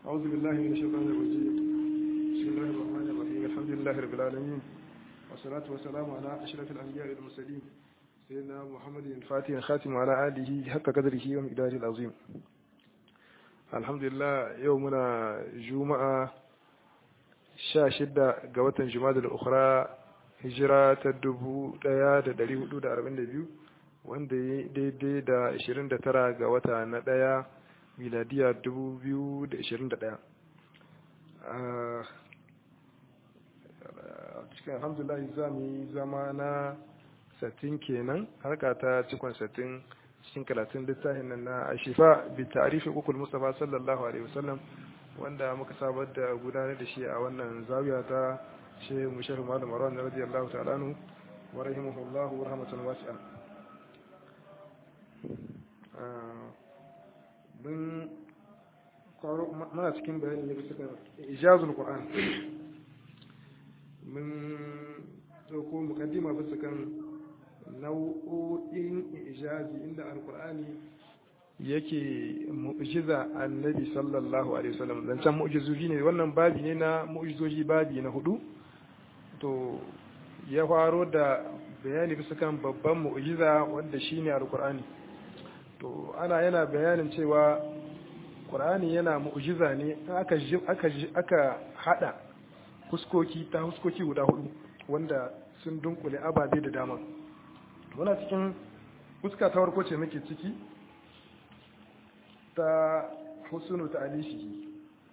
أعوذ بالله من الشيطان الرجيم بسم الله الرحمن الرحيم الحمد لله رب العالمين والصلاة والسلام على أشرف الأنبياء والمرسلين سيدنا محمد الفاتح الخاتم وعلى آله حق قدره ومقداره العظيم الحمد لله يومنا جمعة شاشدة قوة جماد الأخرى hijira ta dubu ɗaya da ɗari hudu da arba'in da biyu wanda ya daidai da ashirin da tara ga wata na ɗaya miladiya dubu biyu da ashirin da ɗaya cikin alhamdulillah za mu yi zama na satin kenan harka ta cikon satin cikin karatun littafin nan na ashifa bi ta'rifi ukul mustafa sallallahu alaihi wasallam wanda muka sabar da gudanar da shi a wannan zawiya ta shehu mushar malam marwan radiyallahu ta'ala anhu wa rahimahullah wa rahmatan wasi'a mun kwaro mana cikin bayani ne bisa kan ijazul qur'an mun dauko mukaddima bisa kan nau'o'in ijazi inda alqur'ani yake mu'jiza annabi sallallahu alaihi wasallam dan can mu'jizoji ne wannan babi ne na mu'jizoji babi na hudu to ya faro da bayani bisa kan babban mu'jiza wanda shine alqur'ani to ana yana bayanin cewa qur'ani yana mu'jiza ne aka aka aka hada huskoki ta huskoki guda hudu wanda sun dunkule ababe da dama muna cikin fuska ta farko ce muke ciki ta husnu ta alishi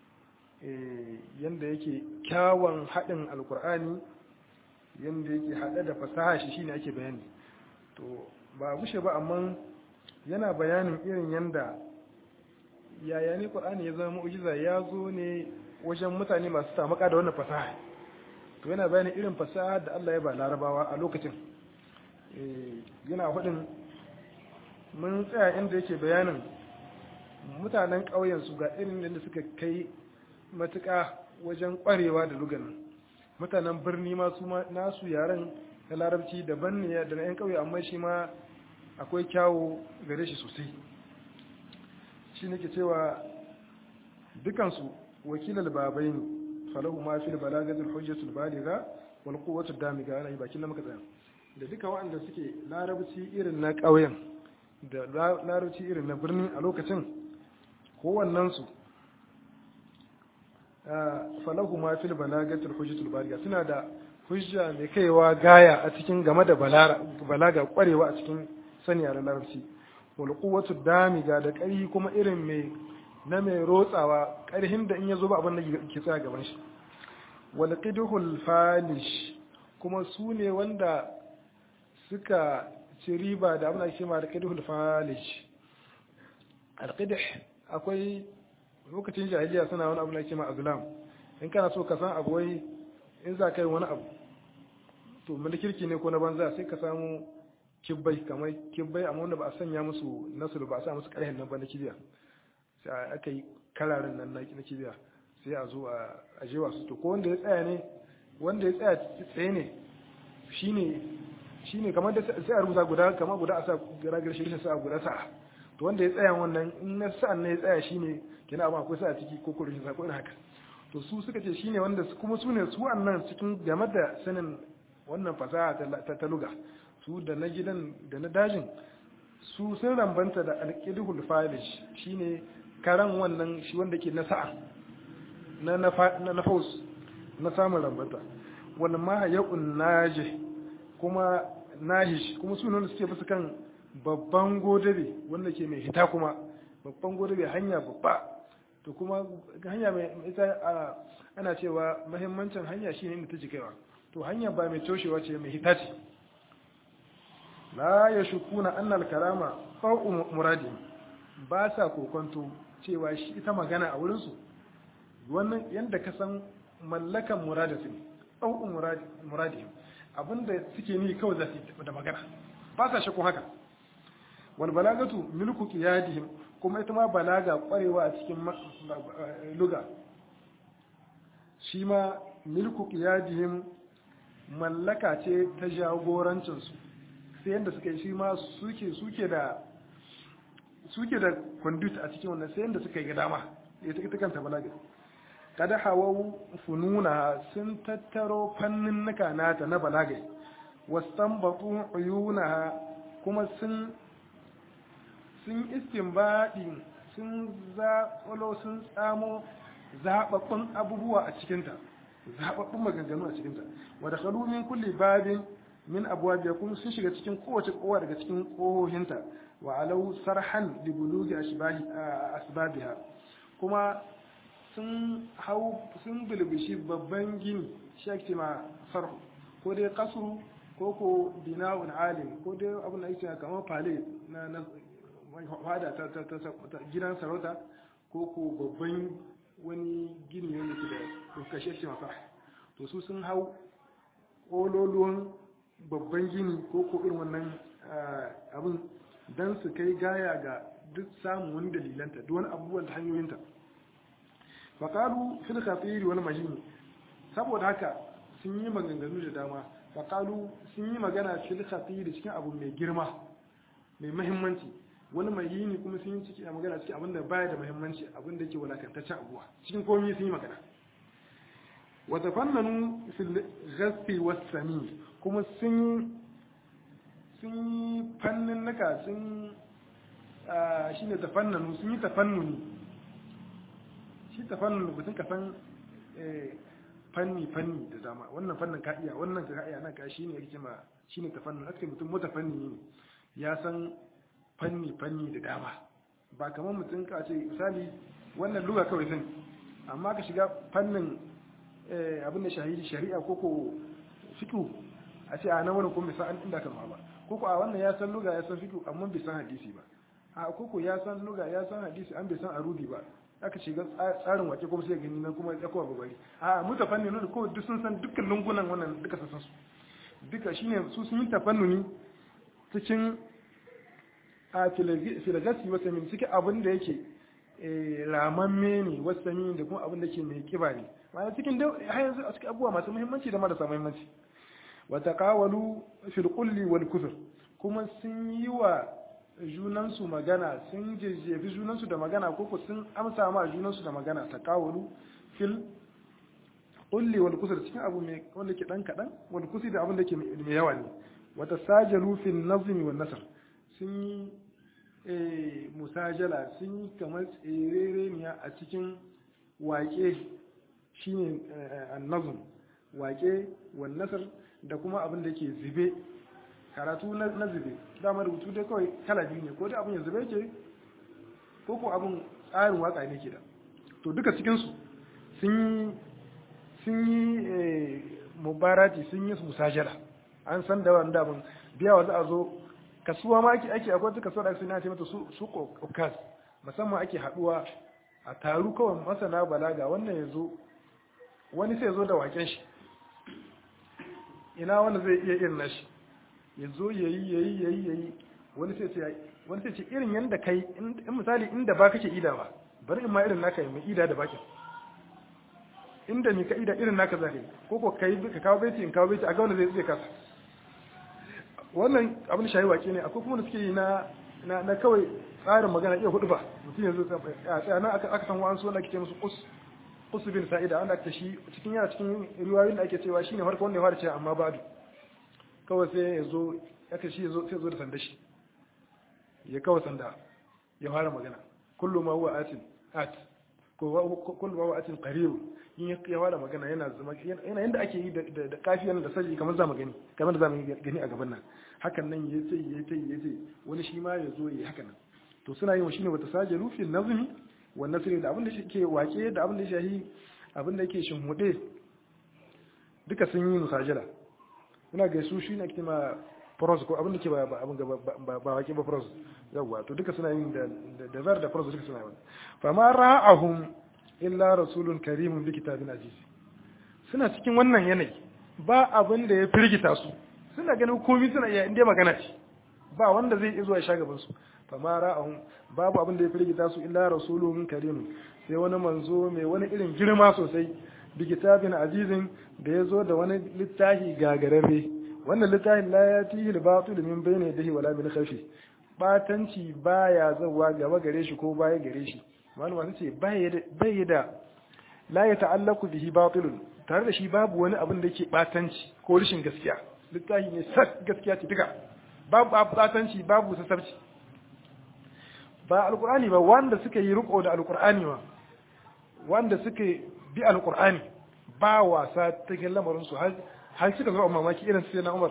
yanda yake kyawun haɗin alkur'ani yanda yake haɗe da fasaha shi shine ake bayani to ba gushe ba amma yana bayanin irin yanda yaya ne qur'ani ya zama mu'jiza ya zo ne wajen mutane masu tamaka da wannan fasaha to yana bayanin irin fasaha da Allah ya ba larabawa a lokacin yana faɗin mun tsaya inda yake bayanin mutanen ƙauyensu ga irin da suka kai matuƙa wajen ƙwarewa da lugan mutanen birni ma su nasu yaren na larabci daban ne da na 'yan ƙauye amma shi ma akwai kyawo gare shi sosai shi nake cewa dukansu wakilar babai ne falahu ma fil balagatul hujjatul baligha wal quwwatud damiga ana yi bakin na muka tsaya da duka waɗanda suke larabci irin na ƙauyen da larabci irin na birni a lokacin kowannensu falahu ma fil balagatul hujjatul baliga suna da hujja mai kaiwa gaya a cikin game da balaga kwarewa a cikin sani a larabci wal quwwatu damiga da ƙarhi kuma irin mai na mai rotsawa ƙarhin da in yazo ba abin da ke tsaya gaban shi wal qidhul falish kuma su ne wanda suka ci riba da abin da ake ma da qidhul falish al qidh akwai lokacin jahiliya suna wani abu na kima azlam in kana so ka san abu wai in za ka yi wani abu to kirki ne ko na banza sai ka samu kibbai kamar kibbai amma wanda ba a sanya musu nasu ba a sa musu karhen nan ba na kibiya sai aka yi kararin nan na kibiya sai a zo a jewa su to ko wanda ya tsaya ne wanda ya tsaya tsaye ne shine shine kamar da sai a rubuta guda kamar guda a sa garagar shi sa guda sa'a to wanda ya tsaya wannan in na sa'an ne ya tsaya shine kina ba akwai sa ciki ko kurin sa ko haka to su suka ce shine wanda kuma su ne su annan cikin game da sanin wannan fasaha ta ta luga su da na gidan da na dajin su sun rambanta da alqidhul falish shine karan wannan shi wanda ke na sa'a na na na faus na samun rambanta wal ma ya'un najih kuma nahish kuma su ne suke bisa kan babban godabe wanda ke mai hita kuma babban godabe hanya babba to kuma hanya mai ita ana cewa mahimmancin hanya shine inda ta kaiwa to hanya ba mai toshewa ce mai hita ce la ya shukuna annal karama fa'u muradi ba sa kokonto cewa shi ita magana a wurinsu wannan yadda ka san mallakan muradatin fa'u muradi abinda suke ni kawai za su da magana ba sa shakku haka wal balagatu milku qiyadihim kuma ita ma balaga kwarewa a cikin luga shi ma milku qiyadihim mallaka ce ta jagorancin su sai yanda suka yi shi ma suke suke da suke da conduit a cikin wannan sai yanda suka yi ga dama ita kanta balaga kada hawau fununa sun tattaro fannin nuka nata na balaga wastanbatu uyunaha kuma sun sun istinbadi sun zaɓalo sun tsamo zaɓaɓɓun abubuwa a cikinta zaɓaɓɓun maganganu a cikinta wadda kalu min kulli babin min abuwa biya kuma sun shiga cikin kowace kowa daga cikin ƙohohinta wa alau sarhan li bulugi asbabiha kuma sun hau sun bilbishi babban gini shi ma sarhu ko dai kasu ko ko bina'un alim ko dai abin da ake kamar fale na na fada ta ta ta gidan sarauta ko ko babban wani gini wanda ke da kashe shi masa to su sun hau kololuwan babban gini ko ko irin wannan abin don su kai gaya ga duk samun wani dalilanta duk wani abubuwan ta hanyoyinta faƙalu fil khatiri wal mahini saboda haka sun yi maganganu da dama faƙalu sun yi magana fil khatiri cikin abu mai girma mai mahimmanci wani mahini kuma sun yi ciki a magana cikin abin da baya da mahimmanci abin da ke walakantaccen abuwa cikin komai sun yi magana wa tafannanu fil ghasbi was sami kuma sun sun yi fannin naka sun shine tafannanu sun yi tafannuni shi ta fannin mutum ka san fanni fanni da dama wannan fannin ka iya wannan ka iya nan ka shine yake ma shine ta fannin aka mutum mota fanni ne ya san fanni fanni da dama ba kamar mutum ka ce misali wannan luga kawai sani amma ka shiga fannin abin da shahidi shari'a ko ko fiqh a ce a nan wani kuma bisa an inda kan ba ko ko a wannan ya san luga ya san fiqh amma bai san hadisi ba a ko ko ya san luga ya san hadisi an bai san arudi ba aka shiga tsarin wake kuma sai gani nan kuma ya kowa babari a mu tafanni ne ko duk sun san dukkan lungunan wannan duka sun san su duka shine su sun yi tafannuni cikin a filagasi wata min cikin abin da yake ramamme ne wasa min da kuma abin da ke mai kiba ne ma'ana cikin da har yanzu a cikin abubuwa masu muhimmanci da marasa muhimmanci wa taqawalu fil qulli wal kufr kuma sun yi wa junansu magana sun jejjefi junansu da magana ko sun amsa ma junansu da magana ta kawalu fil kulli wal kusur cikin abu mai wanda ke dan kadan wal kusi da abin da ke mai yawa ne wata sajalu fil nazm wal nasr sun yi eh musajala sun yi kamar tserereniya a cikin waƙe shine an-nazm waƙe wal nasr da kuma abin da ke zube karatu na zube dama rubutu dai kawai kala biyu ne ko dai abin ya zube ke ko ko abin tsarin waka ne ke da to duka cikinsu sun yi mubarati sun yi musajala an san da wanda abin biya wa za a zo kasuwa ma ake ake akwai kasuwa da ake na ce mata su kokas musamman ake haduwa a taru kawai masana balaga wannan ya zo wani sai ya zo da waken shi ina wanda zai iya irin nashi ya zo ya yi ya yi ya yi ya yi wani sai ce wani sai ce irin yadda kai in misali inda ba kake ida ba bari in ma irin naka mai ida da bakin inda ni ka ida irin naka zaka yi ko ko kai ka kawo baiti in kawo baiti a ga wanda zai zai kasa wannan abin shayi wake ne akwai kuma da suke yi na na na kawai tsarin magana iya hudu ba mutum yanzu a tsaya na aka san wa'ansu wanda ake ce musu us us bin sa'ida wanda aka shi cikin yana cikin riwayoyin da ake cewa shine farko wanda ya fara cewa amma badu kawai sai ya zo aka shi zo sai zo da sanda shi ya kawai sanda ya fara magana kullu ma huwa atin at ko kullu ma huwa atin qarib in ya fara magana yana zama yana yanda ake yi da kafiyan da saji kamar zamu gani kamar da zamu gani a gaban nan hakan nan ya ce ya ce ya ce wani shi ma ya zo ya hakan nan to suna yin shine wata sajalu fi nazmi wa nasri da abin da shi ke wake da abin da shahi abin da yake shinhude duka sun yi musajala ina ga su shi ne ake ma pros ko abin da ke ba abin ba ba wake ba pros yawa to duka suna yin da da ver da pros duka suna yin fa ma ra'ahum illa rasulun karimun bi kitabin aziz suna cikin wannan yanayi ba abin da ya firgita su suna ganin komai suna iya inda magana ce ba wanda zai iya zuwa ya sha gaban su fa ma ra'ahum babu abin da ya firgita su illa rasulun karimun sai wani manzo mai wani irin girma sosai bi kitabin azizin da ya zo da wani littafi gagararre wannan littafin la ya tihi al-batil min bayni yadihi wala min khalfi batanci baya zawa gaba gare shi ko baya gare shi malama sun ce bai da la ya ta'allaku bihi batilun tare da shi babu wani abin da yake batanci ko rashin gaskiya littafi ne sak gaskiya ce duka babu batanci babu sassarci ba alqur'ani ba wanda suka yi riko da alqur'ani ma wanda suka bi alqur'ani ba wasa cikin lamarin su har har suka zo mamaki irin sai na Umar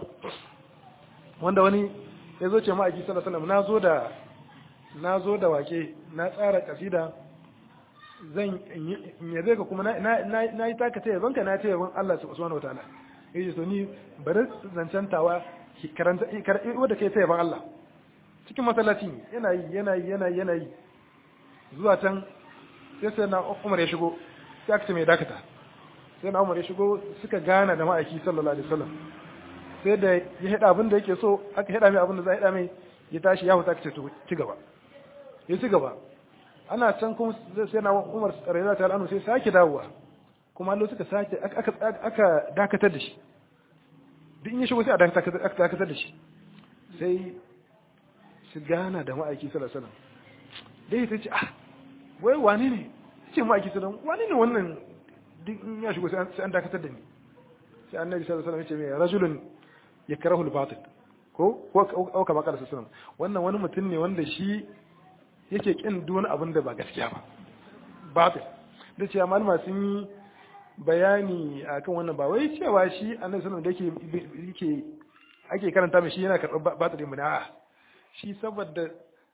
wanda wani ya zo ce ma'aiki sallallahu alaihi wasallam na zo da na zo da wake na tsara kasida zan yabe ka kuma na yi taka taya banka na taya ban Allah subhanahu wa ta'ala yace so ni bari zancantawa karanta wanda kai taya ban Allah cikin masallaci yana yi yana yi yana yi yana yi zuwa can sai sai na Umar ya shigo sai aka ce mai dakata sai na Umar ya shigo suka gana da ma'aiki sallallahu alaihi wasallam sai da ya hada abin da yake so aka hada mai abin da za a hada mai ya tashi ya huta ka ce to ci gaba ya ci gaba ana can kuma sai na Umar radiyallahu ta'ala anhu sai sake dawowa kuma Allah suka sake aka aka dakatar da shi duk in ya shigo sai a dakatar da shi sai su gana da ma'aiki sallallahu alaihi wasallam dai ta ce ah wai wane ne ce ma'aiki sallallahu alaihi wane ne wannan duk in ya shigo sai an dakatar da ni sai annabi sallallahu alaihi wasallam ya ce mai rajulun yakrahu al-batil ko ko kama kada sallallahu wannan wani mutum ne wanda shi yake kin duk wani abin da ba gaskiya ba batil da cewa malama sun yi bayani akan wannan ba wai cewa shi annabi sallallahu alaihi wasallam da yake yake ake karanta mai shi yana karɓar batil mu a'a shi saboda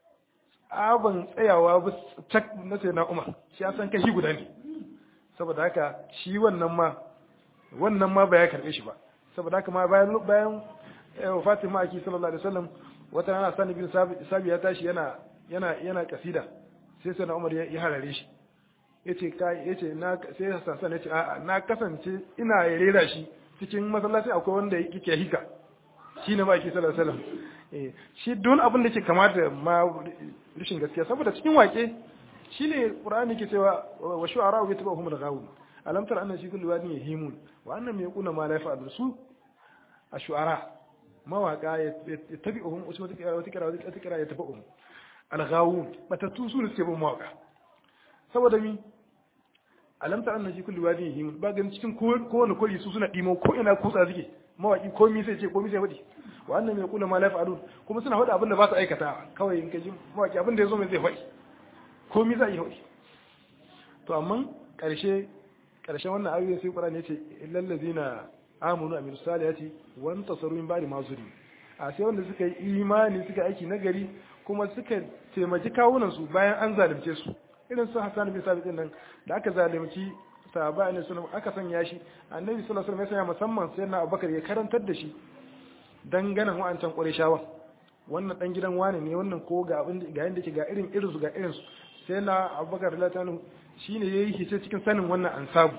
abin tsayawa ba cak na sai na Umar shi ya san kashi guda ne saboda haka shi wannan ma wannan ma ba ya karɓe shi ba saboda haka ma bayan bayan wafatin ma'aiki sallallahu alaihi wasallam wata rana sani bin sabi ya tashi yana yana yana kasida sai sai na Umar ya harare shi yace kai yace na sai Hassan yace a'a na kasance ina rera shi cikin masallaci akwai wanda yake hika shine ma'aiki sallallahu alaihi wasallam eh shi don abin da yake kama da ma rishin gaskiya saboda cikin wake shine Qur'ani ke cewa wa shu'ara wa yatba'uhum al-ghawun alam tara anna shi kullu wadin yahimun wa annam yaquna ma la yaf'alu su ash-shu'ara mawaka ya tabi'uhum wasu wata kira wata kira wata kira ya tabi'uhum al-ghawun batatu su ne suke bin mawaka saboda mi alam tara anna shi kullu wadin yahimun ba ganin cikin kowane kori su suna dimo ko ina kutsa suke mawaki komi sai ce komi sai faɗi wa annam yaquna ma la yaf'alun kuma suna faɗa abin da ba su aikata kawai in ka ji mawaki abin da ya zo mai zai faɗi komi za a yi faɗi to amma ƙarshe ƙarshen wannan ayoyi sai Qur'ani yace illal ladina amanu wa amilus salihati wa antasaru min ba'di ma zulim a sai wanda suka yi imani suka aiki nagari kuma suka taimaki kawunan su bayan an zalunce su irin su Hassan bin Sabit nan da aka zalunci sahaba ne sunan aka sanya shi annabi sallallahu alaihi wasallam ya sanya musamman sai na Abubakar ya karantar da shi dangane wa'ancan Qurayshawa wannan dan gidan wani ne wannan ko ga abin ga yanda yake ga irin irin su ga irin su sai na Abubakar radiyallahu anhu shine yayi hice cikin sanin wannan ansabu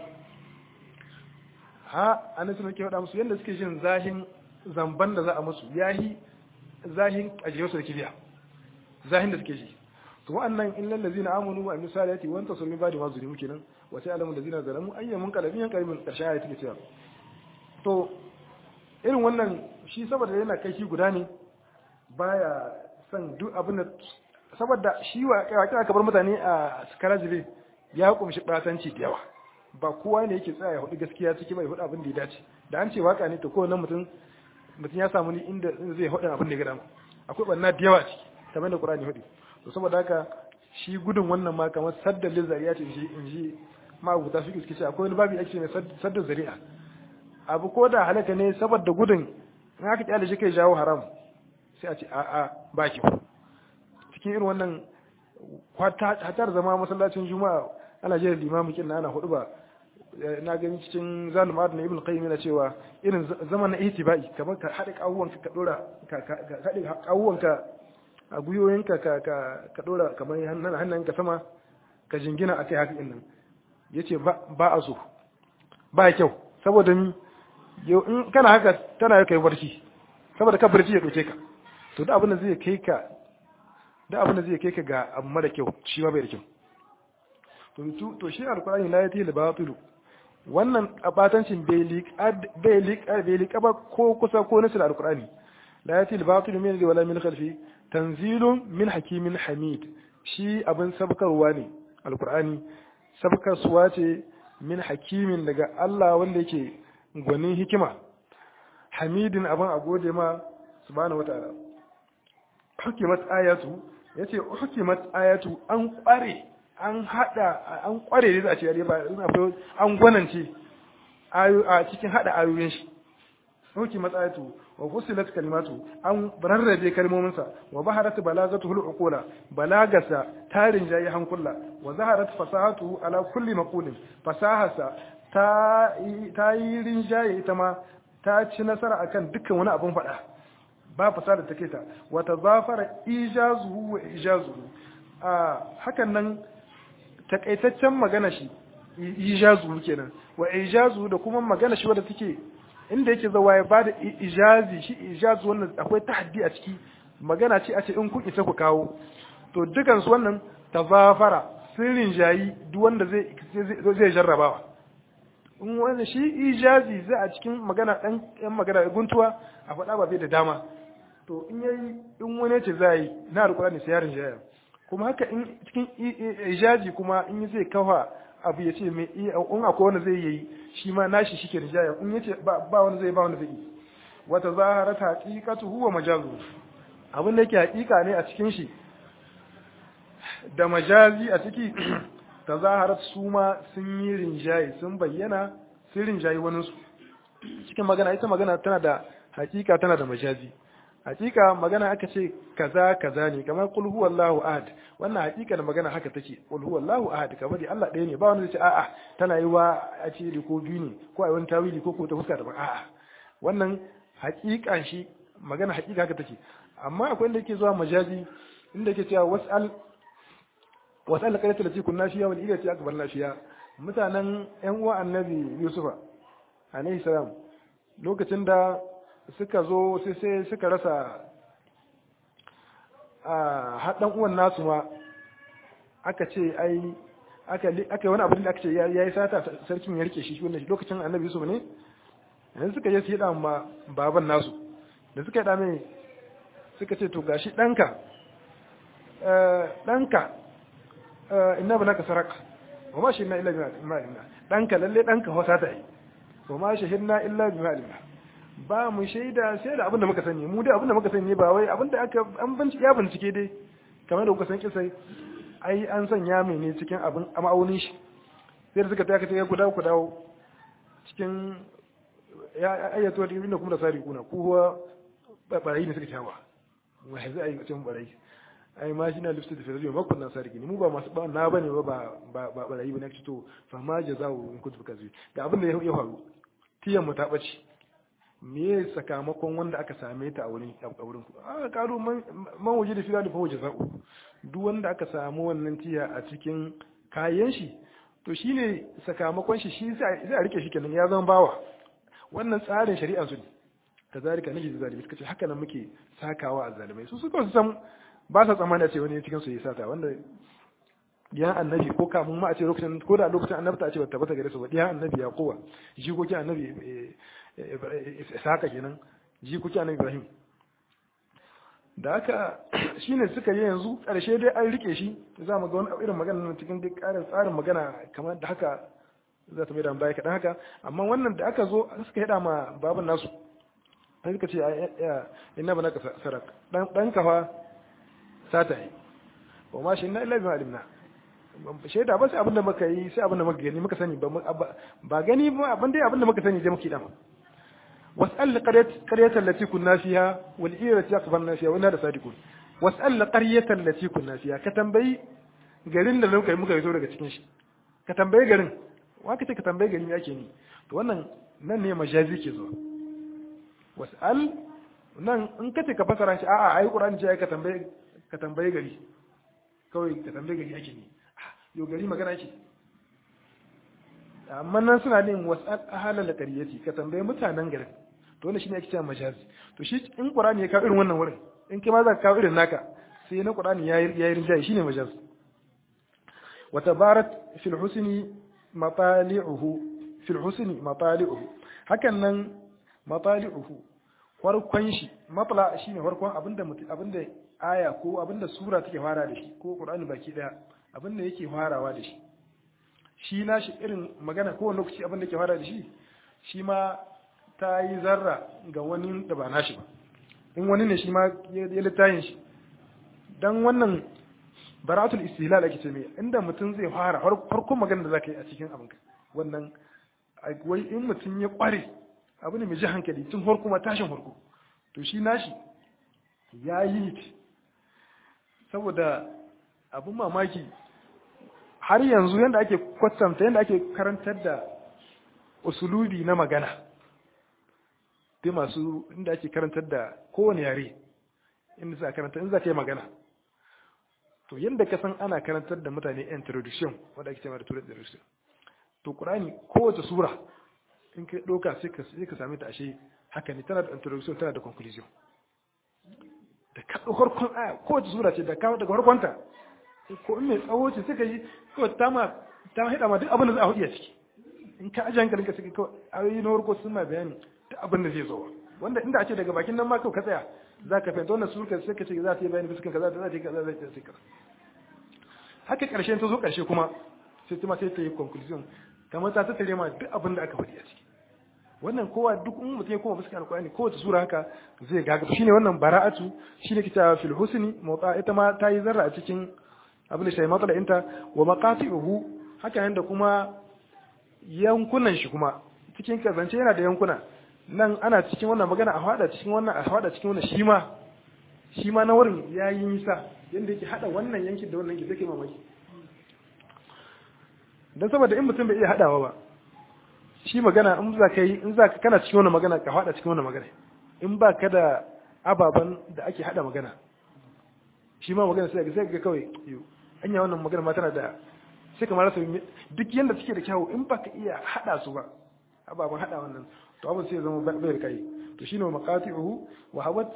ha annabi sun ke faɗa musu yadda suke jin zahin zamban da za a musu yahi zahin ajiyarsu da kibiya zahin da suke ji to wa'annan illal ladzina amanu wa amilus salihati wa antasaru min ba'di ma zulimu kenan wa sai alamun ladzina zalamu ayyamun qalbin yan qalbin karshe ayati take cewa to irin wannan shi saboda yana kai shi guda ne baya son duk abin da saboda shi wa kira kabar mutane a karajibe ya kumshi batanci da yawa ba kowa ne yake tsaya ya hudu gaskiya ciki bai hudu abin da ya dace da an ce waka ne to kowane mutum mutum ya samu ni inda zai hudu abin da ya gada akwai banna da yawa ciki kamar da Qur'ani hudu to saboda haka shi gudun wannan ma kamar saddal zari'a ce inji inji ma guta su kiske akwai wani babu ake mai saddal zari'a abu ko da halaka ne saboda gudun in aka kyale shi kai jawo haram sai a ce a a ba ki cikin irin wannan hatar zama masallacin juma'a ana jira limamin kin ana hudu ba na gani cikin zalim adna ibn qayyim yana cewa irin zaman na ihtibai kamar ka hada kawuwan ka dora ka hada kawuwan ka a guyoyinka ka ka ka dora kamar hannun ka sama ka jingina akai haka din nan yace ba ba a so ba kyau saboda ni yau in kana haka tana kai barci saboda ka barci ya doke ka to da abin da zai kai ka da abin da zai kai ka ga abu mara kyau shi ma bai da kyau to to shi alkurani la yati al-batil wannan abatancin bai liqa bai liqa bai liqa ba ko kusa ko nasu alkurani la yati al-batil min wala min khalfi tanzilun min hakimin hamid shi abin sabkarwa ne alqur'ani sabkarsuwa ce min hakimin daga Allah wanda yake gwanin hikima hamidin abin a gode ma subhanahu wataala hukimat ayatu yace hukimat ayatu an kware an hada an kware ne za a ce ba an gwanance a cikin hada ayoyin shi hukimat ayatu wa fusilat kalimatu an rarrabe kalmominsa wa baharat balagatu hul uqula balagasa tarin jayi hankula wa zaharat fasahatu ala kulli maqulin fasahasa ta ta yi rinjaye ita ma ta ci nasara akan dukkan wani abun faɗa ba fasada take ta wa tazafara ijazuhu wa ijazuhu a hakan nan takaitaccen magana shi ijazuhu kenan wa ijazuhu da kuma magana shi wadda take inda yake zawa ya bada ijazi shi ijazi wannan akwai tahaddi a ciki magana ce a ce in kun isa ku kawo to dukan su wannan tazafara sirrin jayi duk wanda zai zai jarrabawa in wani shi ijazi zai a cikin magana dan yan magana guntuwa a faɗa ba bai da dama to in yayi in wani ce za yi na alƙur'ani sai yarin jaya kuma haka in cikin ijazi kuma in zai kafa abu ya ce mai in akwai wanda zai yi shi ma nashi shi ke rijaya in yace ba wanda zai ba wanda zai yi wata zahara ta haqiqatu huwa majazu abin da yake haƙiƙa ne a cikin shi da majazi a ciki ta zaharat su ma sun yi rinjaye sun bayyana sun rinjaye wani su cikin magana ita magana tana da haƙiƙa tana da majazi hakika magana aka ce kaza kaza ne kamar qul huwallahu ahad wannan hakika da magana haka take qul huwallahu ahad kamar dai Allah ɗaya ne ba wanda zai ce a'a tana yi wa a ce ko biyu ne ko a wani tawili ko ko ta fuska daban a'a wannan hakikan shi magana hakika haka take amma akwai inda yake zuwa majazi inda yake cewa was'al was'al qalat lati kunna fiya wal ilati akbar nafiya mutanen yan uwa annabi yusufa alaihi salam lokacin da suka zo sai sai suka rasa a haɗan uwan nasu ma aka ce ai aka aka wani abin da aka ce ya yi sata sarkin ya rike shi wannan lokacin annabi Yusuf ne yanzu suka je su yi ma baban nasu da suka yi mai suka ce to gashi ɗanka ɗanka inna ba naka saraka wa ma shi na illa bi ma'alimna ɗanka lalle ɗanka wasa ta yi wa ma shahidna illa bi ma'alimna ba mu shaida sai da abin da muka sani mu dai abin da muka sani ba wai abin da aka an bincike ya bincike dai kamar da kuka san kisai ai an sanya mai ne cikin abin ma'aunin shi sai da suka ta kace ku dawo ku dawo cikin ya ayyato da inda kuma da sari kuna ku huwa barayi ne suka tawa wai zai ai cikin barayi ai ma shi na lifta da firajo ma kunna sarki ne mu ba masu ba na bane ba ba ba barayi bane to fa ma jazaa'u in kuntu kazi da abin da ya faru tiyan mu ta bace me sakamakon wanda aka same ta a wurin a wurin ku aka karo man waje da fila da fa waje za'u duk wanda aka samu wannan tiya a cikin kayan shi to shine sakamakon shi shi sai a rike shi kenan ya zama bawa wannan tsarin shari'a su ne kazalika naji da zalimi suka ce haka nan muke sakawa a zalimai su suka su san ba sa tsammani a ce wani cikin su ya sata wanda diyan annabi ko kamun ma a ce lokacin ko da lokacin annabta a ce bata tabbata gare su ba diyan annabi ya kowa jikokin annabi Isaka kenan jikokin annabi Ibrahim da haka shine suka yi yanzu ƙarshe dai an rike shi za mu ga wani irin magana cikin duk ƙarin tsarin magana kamar da haka za ta mai da baya kaɗan haka amma wannan da aka zo suka yada ma baban nasu sai suka ce ina ba naka sarak dan kafa sata yi wa ma shi na illa bi alimna shaida ba sai abinda muka yi sai abinda muka gani muka sani ba gani ba abin dai abinda muka sani dai muke dama was'al qaryatan lati kunna fiha wal irati akbarna fiha wa inna da sadiqun was'al qaryatan lati kunna fiha ka tambayi garin da muka muka fito daga cikin shi ka tambayi garin wa kace ka tambayi garin yake ni to wannan nan ne majazi ke zuwa was'al nan in kace ka fasara shi a'a ai qur'ani ce ka tambayi ka tambayi gari kawai ka tambayi gari yake ni yo gari magana yake amma nan suna yin wasal ahalal qaryati ka tambaye mutanen garin to wannan shine ake cewa majazi to shi in qur'ani ya kawo irin wannan wurin in kai ma za ka kawo irin naka sai na qur'ani yayi yayi rinjaye shine majaz wa tabarat fil husni matali'uhu fil husni matali'uhu hakan nan matali'uhu farkon shi matla shine farkon abinda abinda aya ko abinda sura take fara da shi ko qur'ani baki daya abin da yake farawa da shi shi nashi irin magana kowane lokaci abin da yake fara da shi shi ma ta yi zarra ga wani da ba nashi ba in wani ne shi ma ya littayin shi dan wannan baratul istihlal ake ce mai inda mutum zai fara farkon magana da zaka yi a cikin abinka wannan wai in mutum ya kware abu ne mai ji hankali tun farko ma tashin farko to shi nashi ya yi saboda abin mamaki har yanzu yadda ake kwatanta yadda ake karantar da usulubi na magana dai masu inda ake karantar da kowane yare inda za a karanta in za ka yi magana to yadda ka san ana karantar da mutane introduction wanda ake cewa da turai introduction to qur'ani kowace sura in ka doka sai ka sai ka same ta ashe haka ne tana da introduction tana da conclusion da ka farkon aya kowace sura ce da ka daga farkonta ko in mai tsawo ce sai ka yi kawai ta ma ta hida ma duk abin da za a hudu a ciki in ka ajiye hankalin ka sai kawai ayoyi na farko sun ma bayani duk abin da zai zo wanda inda a ce daga bakin nan ma kawai ka tsaya za ka fahimta wannan surka sai ka ce za ta yi bayani fuskan kaza za ta yi kaza za ta yi kaza haka karshen ta zo karshe kuma sai kuma sai ta yi conclusion kamar ta tattare ma duk abin da aka faɗi a ciki wannan kowa duk in mutum ya koma fuskan alƙur'ani kowace sura haka zai gaga shine wannan bara'atu shine kita fil husni mawqa ita ma ta yi zarra a cikin abin da shi matsala inta wa maqati'uhu haka nan da kuma yankunan shi kuma cikin kazance yana da yankuna nan ana cikin wannan magana a hada cikin wannan a hada cikin wannan shi ma shi ma na wurin ya yi nisa yadda yake hada wannan yankin da wannan yankin zai mamaki don saboda in mutum bai iya hadawa ba shi magana in za ka yi in za ka kana cikin wannan magana ka hada cikin wannan magana in ba ka da ababen da ake hada magana shi ma magana sai ga ga kawai anya wannan magana ma tana da sai kamar rasa duk yanda suke da kyawu in ba ka iya hada su ba ababen hada wannan to abin sai zama bai da kai to shine maqati'uhu wa hawat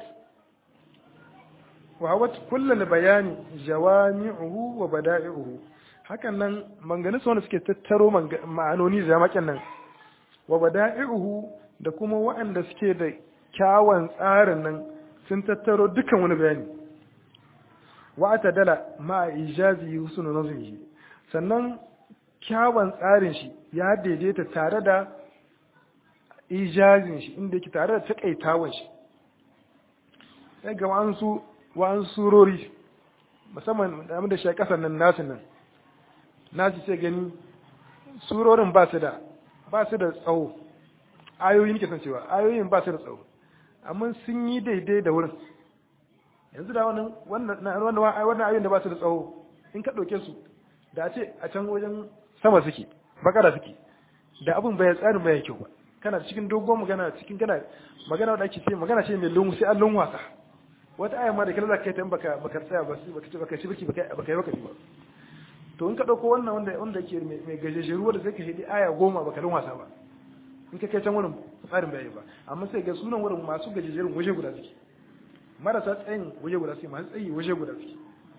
wa hawat kullal bayani jawami'uhu wa bada'i'uhu hakan nan mangani su wanda suke tattaro ma'anoni da makin nan wa bada'i'uhu da kuma waɗanda suke da kyawun tsarin nan sun tattaro dukan wani bayani wa atadala ma ijazi husnu nazmihi sannan kyawun tsarin shi ya daidaita tare da ijazin shi inda yake tare da takaitawan shi sai ga wa'ansu wa'ansu surori musamman da da shi kasar nan nasu nan nasu sai gani surorin ba su da ba su da tsawo ayoyin ke san cewa ayoyin ba su da tsawo amma sun yi daidai da wurin yanzu da wannan wannan wannan ayoyin da ba su da tsawo in ka ɗauke su da a ce a can wajen sama suke bakara suke da abin bai tsarin bai kyau ba kana cikin dogon magana cikin kana magana da ake ce magana ce mai lungu sai an lungu wasa wata aya ma da kila zaka kai ta baka baka tsaya ba baka ce baka shirki baka baka yi wakati ba to in ka dauko wannan wanda wanda yake mai gajejeru wanda sai ka hidi aya goma baka lungu wasa ba in ka kai can wurin tsarin bai ba amma sai ga sunan wurin masu gajejerun waje guda suke marasa tsayin waje guda suke masu tsayi waje guda suke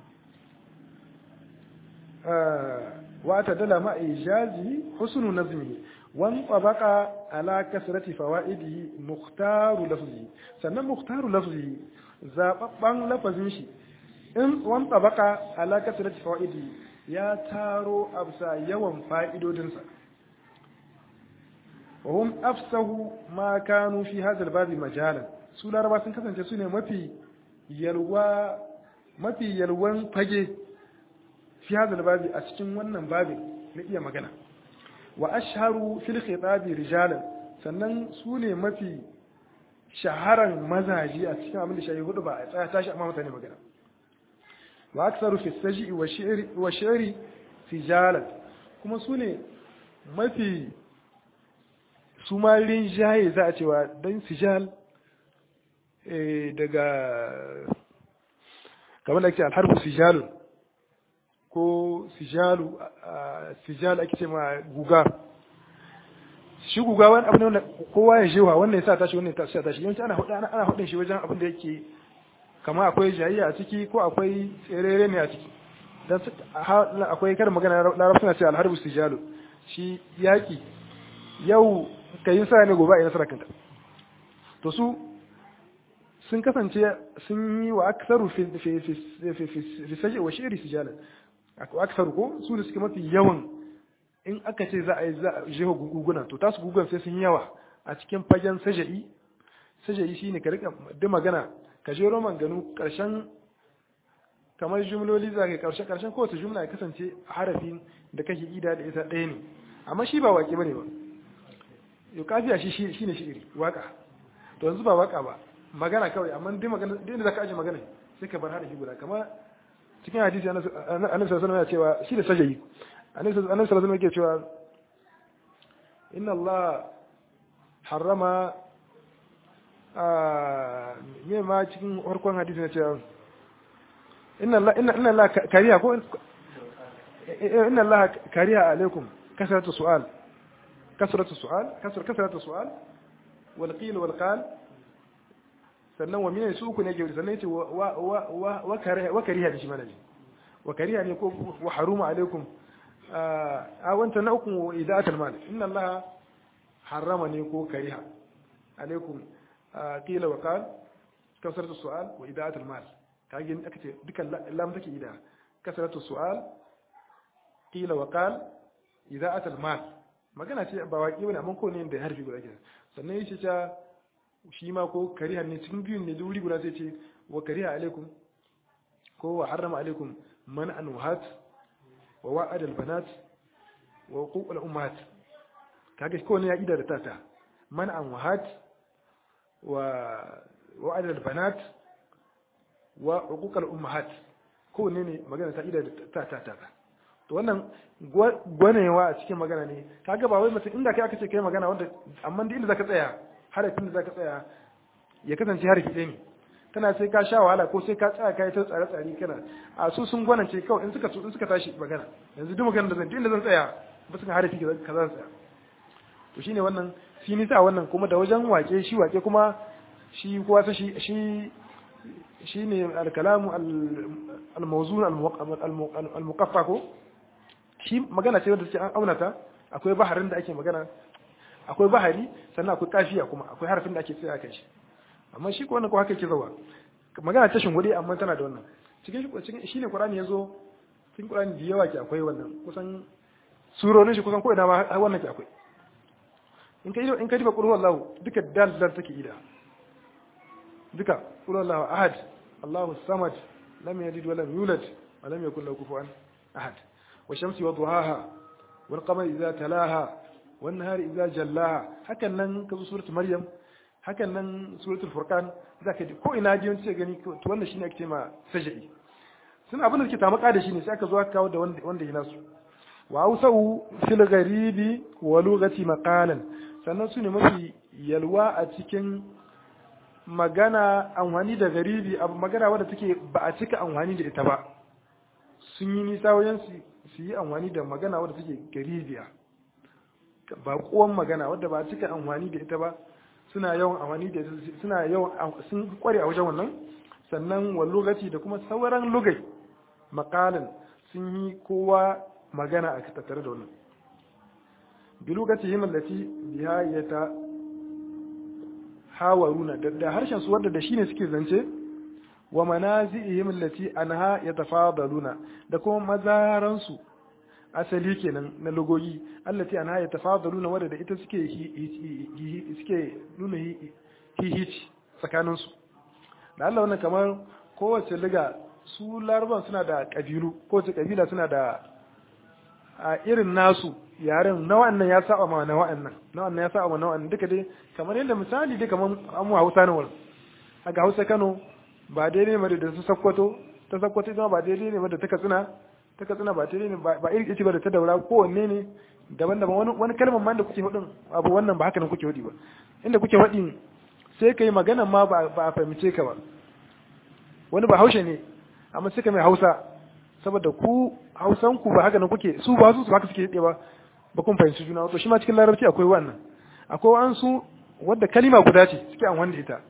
wa ta dala ma ijazi husnu nazmi wan tabaqa ala kasrati fawaidihi mukhtaru lafzi sannan mukhtaru lafzi zababban lafazin shi in wan tabaqa ala kasrati fawaidihi ya taro absa yawan fa'idodinsa wa hum afsahu ma kanu fi hadha al majalan su laraba sun kasance su ne mafi yalwa mafi yalwan fage fi hadha babi a cikin wannan babin na iya magana wa ashharu fil khitabi rijalan sannan su ne mafi shaharan mazaji a cikin abin da shayi hudu ba a tsaya tashi amma mutane magana wa aksaru fi saji wa shi'ri wa shi'ri sijalan kuma su ne mafi su ma rinjaye za a cewa dan sijal daga kamar da ake alharbu sijalun ko sijalu sijal ake ce ma guga shi guga wani abu ne wanda kowa ya jewa wannan ya sa tashi wannan ya sa tashi yawanci ana hudu ana hudun shi wajen abin da yake kama akwai jayayya a ciki ko akwai tserere ne a ciki dan akwai karin magana larabci suna ce alharbu sijalu shi yaki yau kayin sa ne gobe a yi nasarar kanta to su sun kasance sun yi wa aksaru fi saji wa shiri sijalan aksaru ko su da suke mafi yawan in aka ce za a yi za a jeho guguna to tasu gugun sai sun yawa a cikin fagen saja'i saja'i shine ka rika da magana ka jero manganu karshen kamar jumloli za ka karshe karshen kowace jumla ya kasance harafin da kake ida da ita ɗaya ne amma shi ba waƙe bane ba yau kafiya shi shine shi'iri waka to yanzu ba waka ba magana kawai amma duk magana duk inda zaka aje magana sai ka bar harafi guda kamar cikin hadisi annabi sallallahu alaihi cewa shi da sajayi annabi sallallahu alaihi wasallam yake cewa inna Allah harrama a me ma cikin farkon hadisi ne cewa inna Allah inna inna Allah kariya ko inna Allah kariya alaikum kasratu su'al kasratu su'al kasr kasratu su'al wal qil wal qal sannan wa mine su uku ne ke sannan yace wa wa wa wa kariha da shi mana ne wa kariha ne ko wa haruma alaikum a wanta na uku ida'atul mal inna allaha harrama ne ko kariha alaikum qila wa qal kasratu su'al wa ida'atul mal kage aka ce dukan lam take ida kasratu su'al qila wa qal ida'atul mal magana ce ba waki bane amma ko ne da harfi guda ke sannan yace ta shi ma ko kariha ne cikin biyun ne wuri guda sai ce wa kariha alaikum ko wa harrama alaikum man an wahat wa wa'ad al banat wa huquq al ummahat kage ko ne ya ida da tata man an wahat wa wa'ad al banat wa huquq al ummahat ko ne ne magana ta ida da tata tata to wannan gwanewa a cikin magana ne kaga ba wai mutum inda kai aka ce kai magana wanda amma da inda zaka tsaya harafin da zaka tsaya ya kasance harafi ɗaya ne kana sai ka sha wahala ko sai ka tsaya kai ta tsare tsare kana a su sun gwanance kawai in suka in suka tashi magana yanzu duk magana da zan inda zan tsaya ba su harafi ka za tsaya to shine wannan shi nisa wannan kuma da wajen wake shi wake kuma shi kowa sa shi shi shine al-kalamu al-mawzun al-muqaffa ko shi magana ce wanda take an aunata akwai baharin da ake magana akwai bahari sannan akwai kafiya kuma akwai harafin da ake tsaya kai shi amma shi ko wannan ko haka yake zawa magana ta shingudi amma tana da wannan cikin cikin shine qur'ani yazo cikin qur'ani da yawa ke akwai wannan kusan surorin shi kusan ko ina ma wannan ke akwai in ka in ka diba qul huwallahu duka dal dal take ida duka qul huwallahu ahad allahu samad lam yalid wa lam yulad wa lam yakul lahu kufuwan ahad والشمس وضحاها والقمر إذا تلاها والنهار إذا جلاها هكذا نن كذو سورة مريم هكذا نن سورة الفرقان ذاك ko ina ji wani gani to wannan shine ake ma sajai sun abin da suke tamaka da shi ne sai aka zo aka kawo da wanda wanda yana su wa ausau fil gharibi wa lughati maqalan sannan su ne mafi yalwa a cikin magana amfani da garibi abu magana wadda take ba a cika amfani da ita ba sun yi nisa wajen su yi amfani da magana wadda take garibiya ba kuwan magana wadda ba cika amfani da ita ba suna yawan amfani da suna yawan sun kware a wajen wannan sannan wa lokaci da kuma sauran lugai makalin sun yi kowa magana a tattare da wannan bi lokaci himar lati biya ya ta hawaruna da harshen su wadda da shi ne suke zance wa manazi'ihim allati anha yatafadaluna da kuma mazaransu asali kenan na logoyi allati anha yatafadaluna wanda da ita suke suke nuna hihici tsakanin su da Allah wannan kamar kowace liga su laraban suna da kabilu kowace kabila suna da a irin nasu yaren na wa'annan ya saba ma na wa'annan na wa'annan ya saba ma na wa'annan duka dai kamar yadda misali dai kamar an mu Hausa ne wal aga Hausa Kano ba daidai ne da su sakkwato ta sakkwato ita ba daidai ne da ta katsina ta katsina ba daidai ne ba iri ce ba da ta daura kowanne ne daban-daban wani wani kalmar ma da kuke hudin abu wannan ba haka nan kuke hudi ba inda kuke hudi sai kai magana ma ba a fahimce ka ba wani ba haushe ne amma sai ka mai hausa saboda ku hausan ku ba haka nan kuke su ba su su haka suke hide ba ba kun fahimci juna to shi ma cikin larabci akwai wannan akwai wa'ansu wadda kalima guda ce suke amfani da ita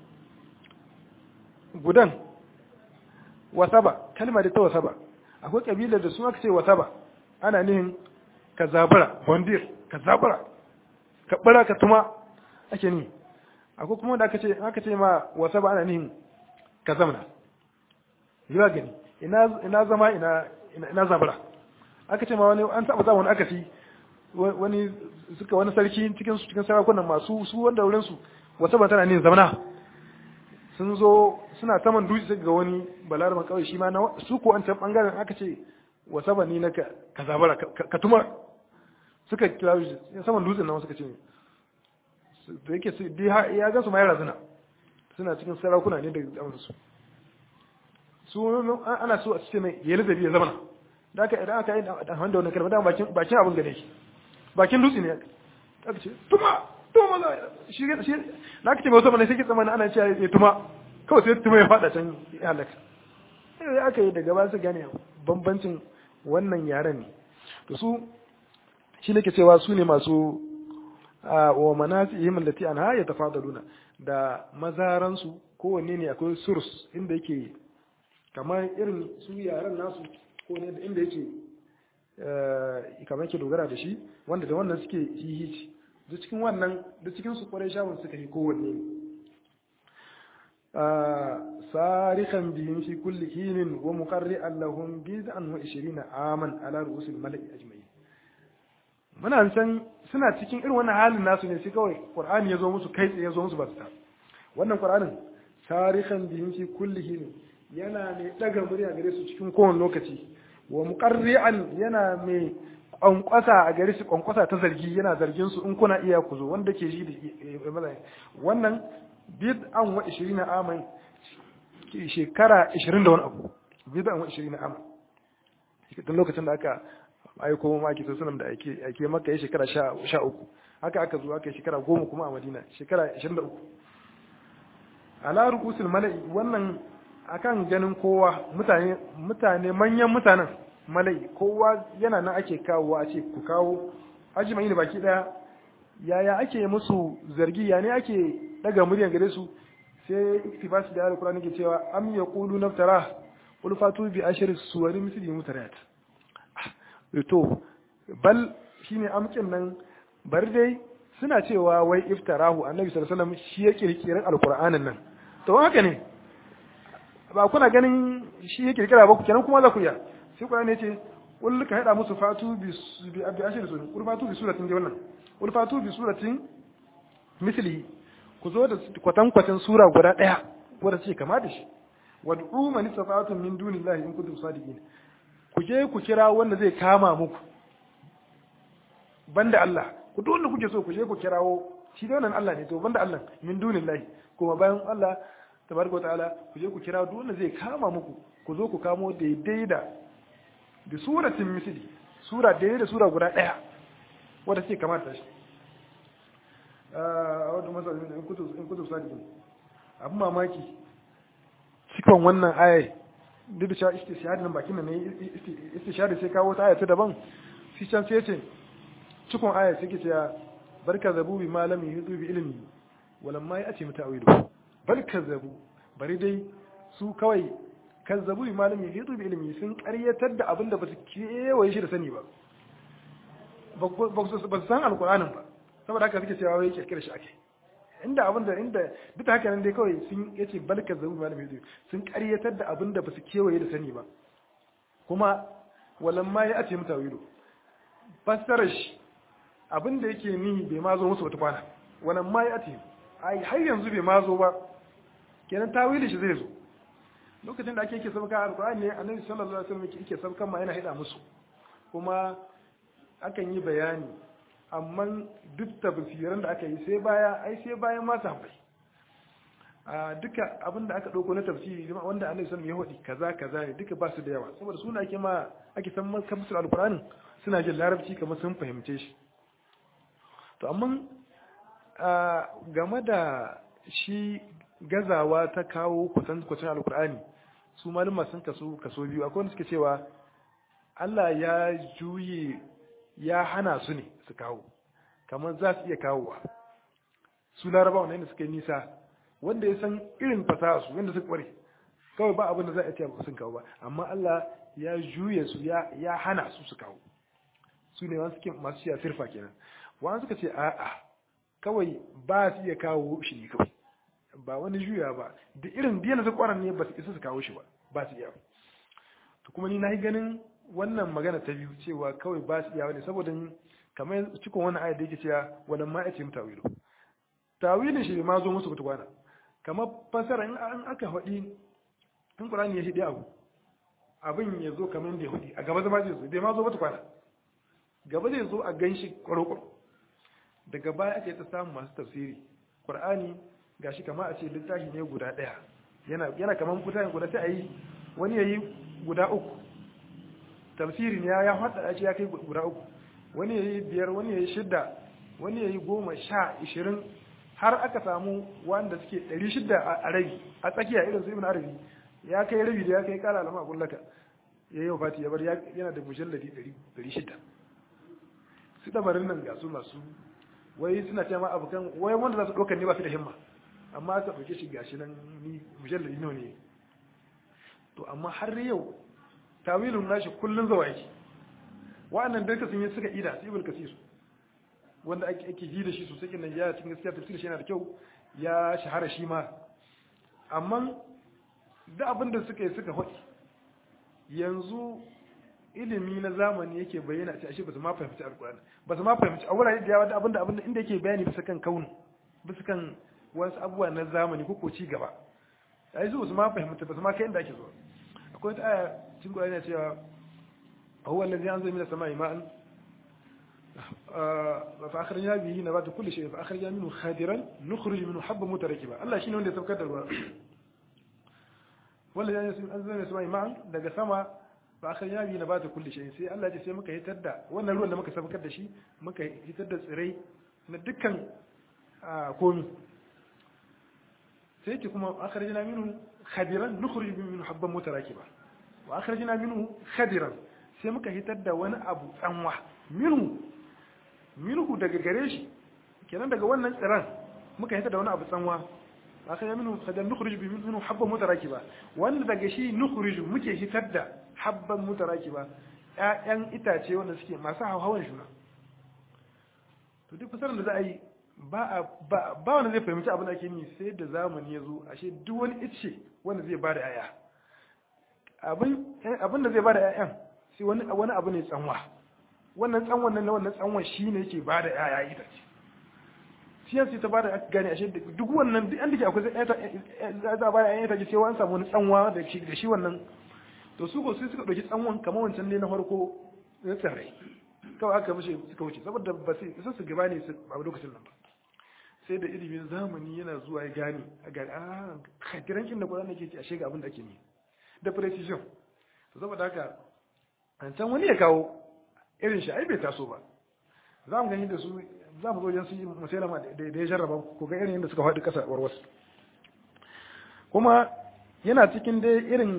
gudan wasaba kalma da ta wasaba akwai kabilar da su aka ce wasaba ana nihin ka zabura bondir ka zabura ka bara ka tuma ake ni akwai kuma da aka ce aka ce ma wasaba ana nihin ka zamana yiwa gani ina ina zama ina ina zabura aka ce ma wani an taɓa wani akasi wani suka wani sarki cikin su cikin sarakunan masu su wanda wurin su wata ban tana ne zamana sun zo suna saman dutse ga wani balaraman kawai shi ma na su ko an can bangaren aka ce wata ban ni na ka zabara ka tuma suka kira shi saman dutsen nan suka ce da yake su ya ga su ma ya razana suna cikin sarakuna ne daga su su ana so a ce mai ya ladabi ya zama da aka idan aka yi da wanda wannan kalma da bakin bakin abin gane shi bakin dutse ne aka ce tuma tuma maza shi shi na aka ce mai wasu sai ke tsammanin ana cewa ya tuma kawai sai tuma ya fada can ya halaka sai aka yi daga ba su gane bambancin wannan yaren ne to su shi ne ke cewa su ne masu wa manasihim allati anha yatafadaluna da mazaransu kowanne ne akwai surs inda yake kamar irin su yaran nasu ko ne inda yake kamar yake dogara da shi wanda da wannan suke hihici da cikin wannan da cikin su kwarai shawun suka yi kowanne sarikan biyun fi kulli hinin wa muqarri'an lahum bid'an wa 20 aman ala ru'usil mala'i ajma'in muna san suna cikin irin wannan halin nasu ne sai kawai qur'ani ya zo musu kai tsaye ya zo musu ba su ta wannan qur'anin sarikan biyun fi kulli hinin yana mai daga murya gare su cikin kowane lokaci wa muqarri'an yana mai kwankwasa a gare su kwankwasa ta zargi yana zargin su in kuna iya ku zo wanda ke ji da wannan bid'an wa 20 aman shekara 20 da wani abu bid'an wa 20 aman tun lokacin da aka aiko ma ake sunan da ake ake maka ya shekara 13 haka aka zo aka shekara 10 kuma a Madina shekara 23 ala ru'usul mala'i wannan akan ganin kowa mutane mutane manyan mutanen malai kowa yana nan ake kawo a ce ku kawo ajimai ne baki daya yaya ake musu zargi ya ne ake daga muryan gare su sai iktibasi da alkurani ke cewa am yaqulu naftara qul fatu bi ashri suwari misli mutariyat to bal shine amkin nan bar dai suna cewa wai iftarahu annabi sallallahu alaihi wasallam shi ya kirkirin alqur'anin nan to haka ne ba kuna ganin shi ya kirkira ba ku kenan kuma za ku iya sai Qur'ani ya ce qul ka hada musu fatu bi bi abi ashir sun qul fatu bi suratin da wannan qul fatu bi suratin misli ku zo da kwatan kwatan sura guda daya wanda ce kama da shi wad'u man istata'tum min dunillahi in kuntum sadiqin ku je ku kira wanda zai kama muku banda Allah ku duk wanda kuke so ku je ku kirawo shi da wannan Allah ne to banda Allah min dunillahi kuma bayan Allah tabaraka ta'ala ku je ku kira duk wanda zai kama muku ku zo ku kamo daidai da da suratin misli sura daidai da sura guda daya wanda ce kamata shi a wadda masalin in kutu in kutu sadiqin abin mamaki cikon wannan ayai duk da cewa istishhadi nan bakin nan ne istishhadi sai kawo ta ayata daban shi can sai ce cikon ayai sai ke cewa barka zabu bi malami yudu bi ilmi walamma ya ce mutawilu bal kazzabu bari dai su kawai kazzabu bi malami yudu bi ilmi sun karyatar da abin da basu kewaye shi da sani ba ba su san alqur'anin ba saboda haka suke cewa wai kirkira shi ake inda abin da inda duk haka nan dai kawai sun yace bal kazzabu bi malami yudu sun karyatar da abin da basu kewaye da sani ba kuma walamma ya ce mutawilu fassarar shi abin da yake ni bai ma zo musu wata kwana wannan ma ya ce ai har yanzu bai ma zo ba kenan tawili shi zai zo lokacin da ake yake sabka alqur'ani ne annabi sallallahu alaihi wasallam yake sabkan ma yana hida musu kuma akan yi bayani amma duk tafsiran da aka yi sai baya ai sai bayan ma sahabbai a duka abin da aka dauko na tafsiri wanda annabi sallallahu alaihi wasallam ya hodi kaza kaza ne duka ba su da yawa saboda suna ake ma ake san kamsul alqur'ani suna jin larabci kamar sun fahimce shi to amma game da shi gazawa ta kawo kwacin alkur'ani su malama sun kaso kaso biyu akwai wanda suke cewa Allah ya juye ya hana su ne su kawo kamar za su iya kawowa su laraba wanda suka yi nisa wanda ya san irin fasaha su wanda suka kware kawai ba abin da za a ce sun kawo ba amma Allah ya juye su ya hana su su kawo su ne masu siya sirfa kenan wani suka ce a'a kawai ba su iya kawo shi ne kawai ba wani juya ba da irin biyan su kwanan ne ba su isa su kawo shi ba ba su iya to kuma ni na yi ganin wannan magana ta biyu cewa kawai ba su iyawa ne saboda kamar cikin wannan ayat da yake cewa wannan ma yace mutawilu tawilin shi ma zo musu kutukwana kamar fasara in an aka faɗi in Qur'ani ya hidi abu abin ya zo kamar da ya hudi a gaba zama zai zo bai ma zo ba tukwana gaba zai zo a ganshi kwaro daga baya ake ta samu masu tafsiri Qur'ani gashi kamar a ce littafi ne guda ɗaya yana yana kamar mutane guda sai a yi wani yayi guda uku tafsiri ne ya hada shi ya kai guda uku wani yayi biyar wani yayi shidda wani yayi goma sha ishirin har aka samu wanda suke ɗari shidda a rabi a tsakiya irin su ibn arabi ya kai rabi da ya kai kala alama a kullaka ya yi wafati ya bar yana da mujalladi ɗari shidda su dabarin nan ga su masu wai suna ce ma abokan wai wanda za su ɗaukar ne ba su da himma amma aka ɗauke shi gashi nan ni mujalladi nawa ne to amma har yau tawilun nashi kullun zawa yake wa'annan duka sun yi suka ida su ibn kasir wanda ake ake ji da shi sosai kin ya cikin gaskiya tafsir shi yana da kyau ya shahara shi ma amma da abin da suka yi suka hoki yanzu ilimi na zamani yake bayyana a ashe ba su ma fahimci alkur'ani ba su ma fahimci a wurare da yawa da abinda abinda inda yake bayani bisa kan kaunu bisa kan wasu abubuwa na zamani ko ko ci gaba ai su su ma fahimta ba su ma kai inda ake zuwa akwai wata aya cikin Qur'ani cewa huwa allazi anzala minas sama'i ma'an fa akhrajna bihi nabata kulli shay fa akhrajna minhu khadiran nukhrij minhu habban mutarakiba Allah shine wanda ya saukar da ruwa wallazi anzala minas sama'i ma'an daga sama fa akhrajna bihi nabata kulli shay sai Allah ya ce sai muka hitar da wannan ruwan da muka saukar da shi muka hitar da tsirai na dukkan komi sai ce kuma akhrajna minhu khadiran nukhrij minhu habban mutarakiba wa akhrajna minhu khadiran sai muka hitar da wani abu tsanwa minhu minhu daga gare shi kenan daga wannan tsiran muka hitar da wani abu tsanwa akhrajna minhu khadiran nukhrij minhu habban mutarakiba wanda daga shi nukhrij muke hitar da habban mutarakiba ƴaƴan itace wanda suke masu hawan juna to duk fasarar da za a yi ba wanda zai fahimci abin da ake yi sai da zamani ya zo ashe duk wani ice wanda zai bada yaya abin da zai bada yayan sai wani wani abu ne tsanwa wannan tsanwan nan wannan tsanwan shine yake bada yaya ita ce shi yanzu ta bada gane ashe duk wannan duk an dake akwai za a bada yayan ita ce sai wani samu wani tsanwa da shi da shi wannan to su ko sai suka dauki tsanwan kamar wancan ne na farko na tsare kawai aka mishi suka wuce saboda ba sai su gaba ne a lokacin nan ba sai da ilimin zamani yana zuwa ya gane a gane a kadiran inda Qur'ani ke ci ashe ga abin da ake ne da precision to saboda haka an can wani ya kawo irin shi ai bai taso ba za mu gani da su za mu zo wajen su musailama da ya jarraba ko ga irin yadda suka faɗi ƙasa warwas kuma yana cikin dai irin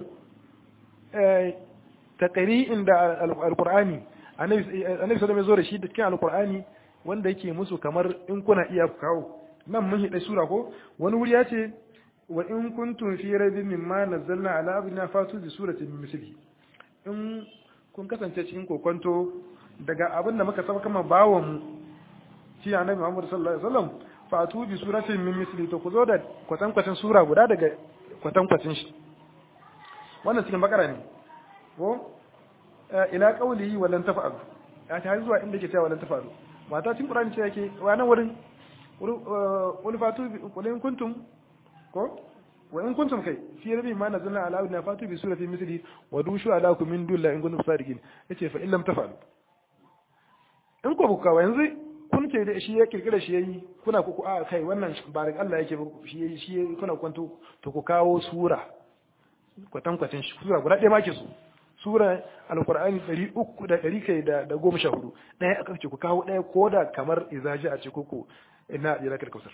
takari'in da alqur'ani annabi sallallahu alaihi zo da shi da cikin alqur'ani wanda yake musu kamar in kuna iya kawo nan mun hida sura ko wani wuri ya ce wa in kuntum fi raibin mimma nazzalna ala abdina fatu bi suratin min misli in kun kasance cikin kokonto daga abin da muka saba kama bawon mu shi annabi Muhammad sallallahu alaihi wasallam fatu bi suratin min misli to ku zo da kwatan kwatan sura guda daga kwatan kwatan shi wannan cikin bakara ne ko ila qawlihi walan tafa'alu ya ta zuwa inda ke cewa walan tafa'alu mata cikin Qur'ani ce yake wannan wurin wani fatu qul in kuntum ko wa in kuntum kai fi rabi ma nazalna ala abdina fatu bi surati misli wa dushu ala kum min dun la in kuntum sadiqin yace fa illam tafa'alu in ko buka yanzu kun ke da shi ya kirkira shi yayi kuna ku a kai wannan ba daga Allah yake shi yayi shi kuna kwanto to ku kawo sura kwatankwacin shi sura guda ɗaya ma ke so sura alkur'ani ɗari uku da ɗari kai da da goma sha hudu ɗaya aka ce ku kawo ɗaya ko da kamar izaji a ce koko ina a jirakar kausar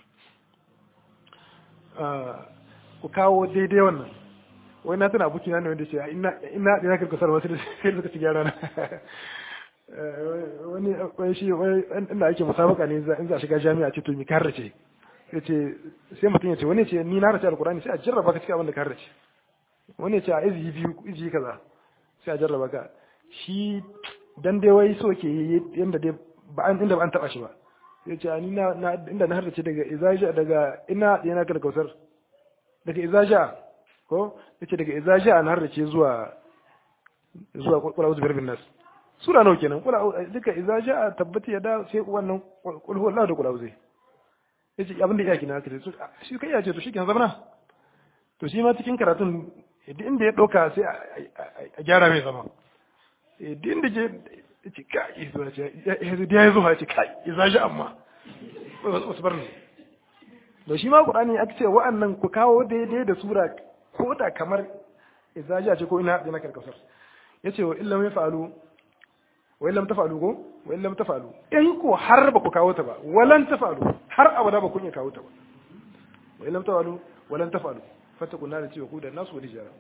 ku kawo daidai wannan wai na tana abokina ne wanda ce ina a jirakar kausar wasu da sai suka ci gyara na wani wani shi wani inda ake musabaka ne in za a shiga jami'a ce to mi karrace ya ce sai mutum ya ce wani ce ni na race alkur'ani sai a jarraba ka cikin abin da karrace wani ya ce a izi biyu izi kaza sai a jarraba ka shi dan dai wai so ke yanda dai ba an inda ba an taba shi ba ya ce ni na inda na hardace daga izaja daga ina yana kal kausar daga izaja ko yace daga izaja na hardace zuwa zuwa qul a'udhu birabbin nas sura nawa kenan qul duka idza jaa tabbati yada sai wannan qul huwallahu da qul a'udhu yace abin da yake na kace shi kai ya ce to shi kenan zamana to shi ma cikin karatun duk inda ya ɗauka sai a gyara mai zama duk inda je ce kai zuwa ce ya yi zuwa ce kai ya zaji amma wasu bar da shi ma ƙurani aka ce wa'annan ku kawo daidai da sura ko da kamar izaji a ce ko ina da na karkasar ya ce wa illam ya fa'alu wa illam ta fa'alu ko wa illam ta fa'alu in ko har ba ku kawo ta ba walan ta fa'alu har abada ba kun iya kawo ta ba wa illam ta fa'alu walan ta fa'alu فاتقوا النار التي وقودها الناس والحجارة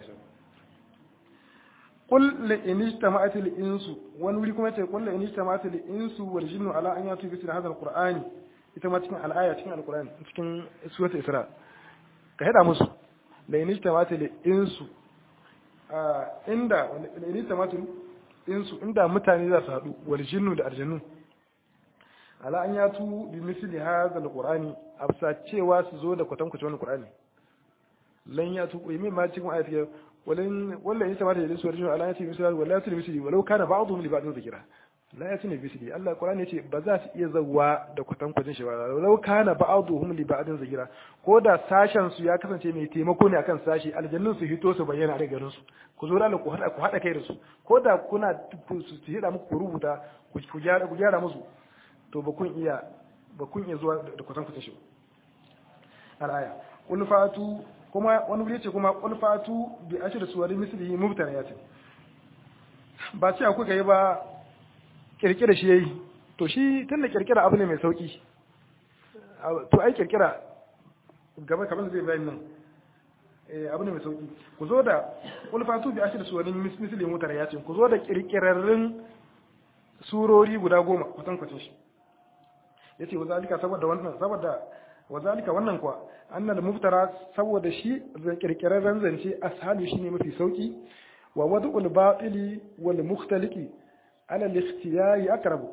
قل لئن اجتمعت الإنس ونوري كما قل لئن اجتمعت الإنس والجن على أن يأتوا بمثل هذا القرآن ita ma cikin al'aya cikin alkur'ani cikin suwata isra ka hada musu la in ijtama'at al insu inda la in ijtama'at insu inda mutane za su hadu wal jinnu da aljannu ala an yatu bi misli hadha al qur'ani afsa cewa su zo da kwatankwacin wannan qur'ani lan ya tuku yi ma cikin ayat ya walan wallan yasa ma da yadda suwar ala yati misali wala yati misali walau kana ba'dhum li ba'dhin dhikra la yati misali Allah Qur'ani yace ba za su iya zawwa da kwatan kwajin shi ba walau kana ba'dhum li ba'dhin dhikra ko da sashen su ya kasance mai taimako ne akan sashi aljannun su hito su bayyana da garin su ku zo Allah ku hada ku hada kai da su ko da kuna su hida muku ku rubuta ku gyara ku gyara musu to ba kun iya ba kun iya zuwa da kwatan kwajin shi al-aya qul fatu kuma wani wuri ce kuma kulfatu bi ashir suwari mislihi mubtana ya ce ba ce akwai kai ba kirkira shi yayi to shi tunda kirkira abu ne mai sauki to ai kirkira gaba kamar zai bayin nan eh abu ne mai sauki ku zo da kulfatu bi ashir suwari mislihi mubtana ya ce ku zo da kirkirarrin surori guda goma kusan kwacin shi yace wa zalika saboda wannan saboda wa zalika wannan kuwa annal muftara saboda shi kirkirarren zance ashalu shine mafi sauki wa wad'ul batili wal mukhtaliki ala al-ikhtiyari aqrabu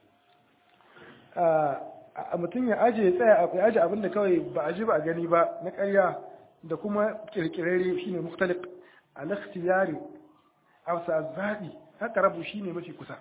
a mutum ya aje ya tsaya ya aje abin da kawai ba a ji ba a gani ba na ƙarya da kuma kirkirare shine mukhtalik al-ikhtiyari awsa zabi aqrabu shine mafi kusa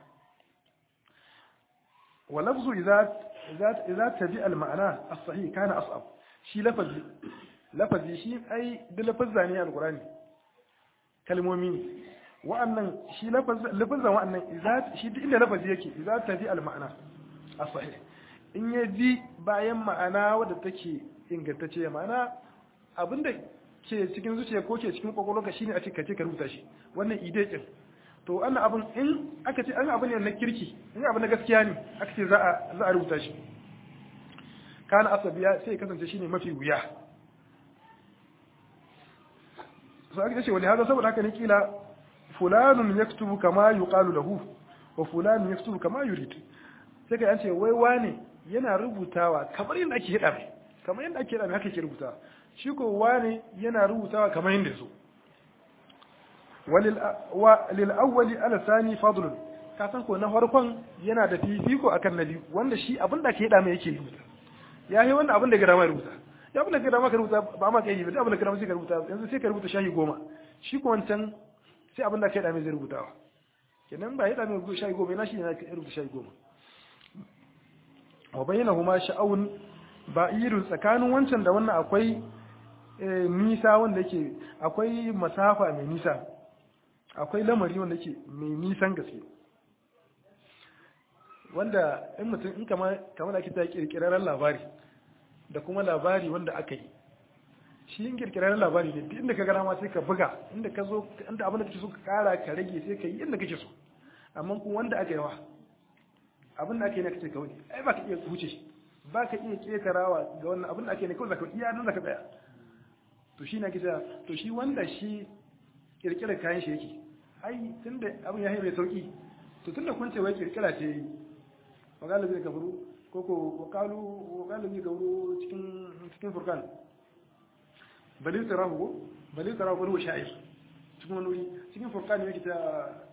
wa lafzu idza idza tabi al-ma'na as-sahih kana as'ab shi lafazi lafazi shi ai da lafazza ne alqur'ani kalmomi ne wa'annan shi lafazan wa'annan idza shi duk inda lafazi yake idza tabi al-ma'na as-sahih in ya bi bayan ma'ana wadda take ingantacce ma'ana abinda ke cikin zuciya ko ke cikin kwakwalwarka shine a ce ka ce ka rubuta shi wannan ide din to wannan abin in aka ce an abu ne na kirki in abu na gaskiya ne aka ce za a za a rubuta shi kana asabiya sai kasance shine mafi wuya sai aka ce wani hada saboda haka ne kila fulanun yaktubu kama yuqalu lahu wa fulanun yaktubu kama yurid sai kai an ce wai wane yana rubutawa kamar yadda ake hada mai kamar yadda ake hada mai haka ke rubutawa shi ko wane yana rubutawa kamar yadda so walil awwali ala sani fadlun ka san ko na farkon yana da fifiko akan na biyu wanda shi abin da ake hada mai yake rubuta ya yi wannan abin da gada ma rubuta ya abin da gada ma ka rubuta ba ma kai ba abin da gada ma sai ka rubuta yanzu sai ka rubuta shahi goma shi ko wancan sai abin da ka hada mai zai rubutawa kenan ba ya hada mai rubuta shahi goma yana shi ne ya rubuta shahi goma wa bayyana huma sha'awun ba'irun tsakanin wancan da wannan akwai nisa wanda yake akwai masafa mai nisa akwai lamari wanda yake mai nisan gaske wanda in mutum in kama kamar ake ta kirkirarren labari da kuma labari wanda aka yi shi yin kirkirarren labari ne inda ka gana ma sai ka buga inda ka zo inda abin da kake so ka kara ka rage sai ka yi inda kake so amma kuma wanda aka yi wa abin da ake yi na kace kawai ai ba ka iya wuce shi ba ka iya ketarawa ga wannan abin da ake ne kawai zaka iya nan zaka tsaya to shi na kisa to shi wanda shi kirkirar kayan shi yake ai tunda abin ya yi mai sauki to tunda kun ce wai kirkira ce yi wakala zai kafaru ko ko wakalu wakala zai kafaru cikin cikin furkan balil tarahu ko balil tarahu ko sha'ir cikin wani wuri cikin furkan yake ta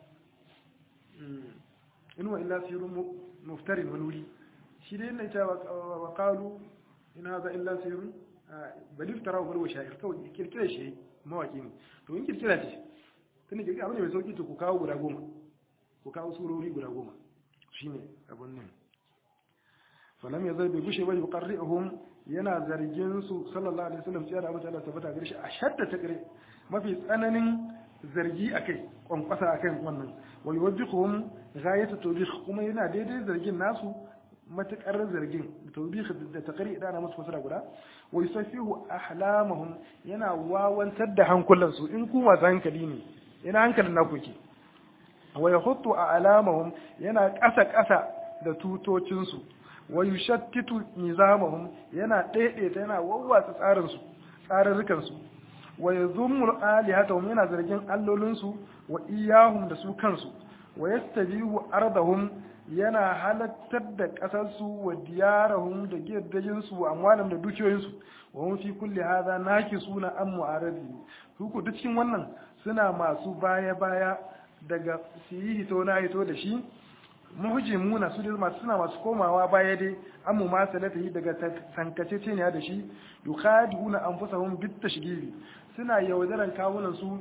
inuwa illa sirrun muftarin wani wuri shi dai yana ita wakalu in haza illa sirrun balil tarahu ko sha'ir kawai kirkira shi mawaki ne to in kirkira ce tunda kirkira abu ne mai sauki to ku kawo guda goma ku kawo surori guda goma shine abun nan falam ya zai bai gushe ba yuqarri'uhum yana zargin su sallallahu alaihi wasallam tsaya da Allah tabbata gare shi a shadda ta gare mafi tsananin zargi akai kwankwasa akan wannan wa yuwajjihuhum ghayatu tawbih kuma yana daidai zargin nasu matukar zargin tawbih da takari idan ana musu fasara guda wa yusafihu ahlamahum yana wawantar da hankulan su in ku masu hankali ne ina hankalin naku yake wa yahuttu a'lamahum yana kasa kasa da tutocin su wa yushattitu nizamahum yana daidaita yana wawwatsa tsarin su tsararrukan su wa yazummu alihatahum yana zargin allolin su wa iyahum da su kansu wa yastabihu ardahum yana halattar da kasar su wa diyarahum da gidajen su wa amwalam da dukiyoyin su wa hum fi kulli hadha nakisuna am mu'aradi huku duk cikin wannan suna masu baya baya daga su yi hito na hito da shi muhjimuna su masu suna masu komawa baya dai amma ma salata yi daga tankace ce ne da shi yukhadi'una anfusahum bit tashghili suna yaudaran kawunan su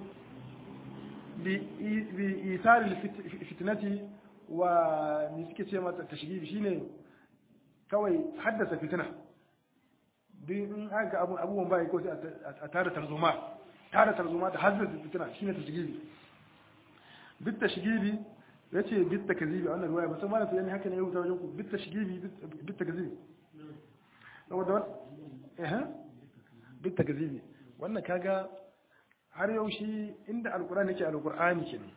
bi isaril fitnati wa ni suke ce mata tashghili shine kawai haddasa fitina duk in aka abu abubuwan bai ko sai a tare tarzoma tare tarzoma da haddasa fitina shine tashghili bit tashghili ya ce bitta kazibi a wannan ruwaya musamman da yani haka ne ya rubuta wajen ku bitta shigibi bitta kazibi saboda wani eh bitta kazibi wannan kaga har yau shi inda alkur'ani yake alkur'ani kenan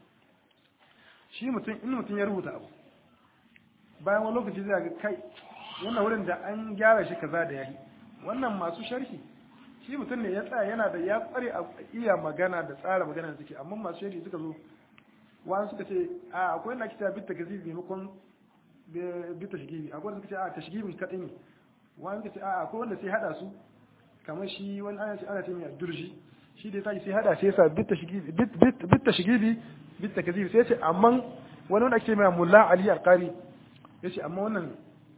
shi mutum in mutum ya rubuta abu bayan wani lokaci zai ga kai wannan wurin da an gyara shi kaza da yayi wannan masu sharhi shi mutum ne ya tsaya yana da ya kware a iya magana da tsara magana da suke amma masu sharhi suka zo wani suka ce a akwai na kita bita gazibi maimakon bita shigibi akwai suka ce a ta shigibin kaɗai ne wani suka ce a akwai wanda sai hada su kamar shi wani ana ce ana ce mai durji shi da ya tashi sai hada sai yasa bita shigibi bita shigibi bita gazibi sai ce amma wani wanda ake mai mulla ali alqari ya ce amma wannan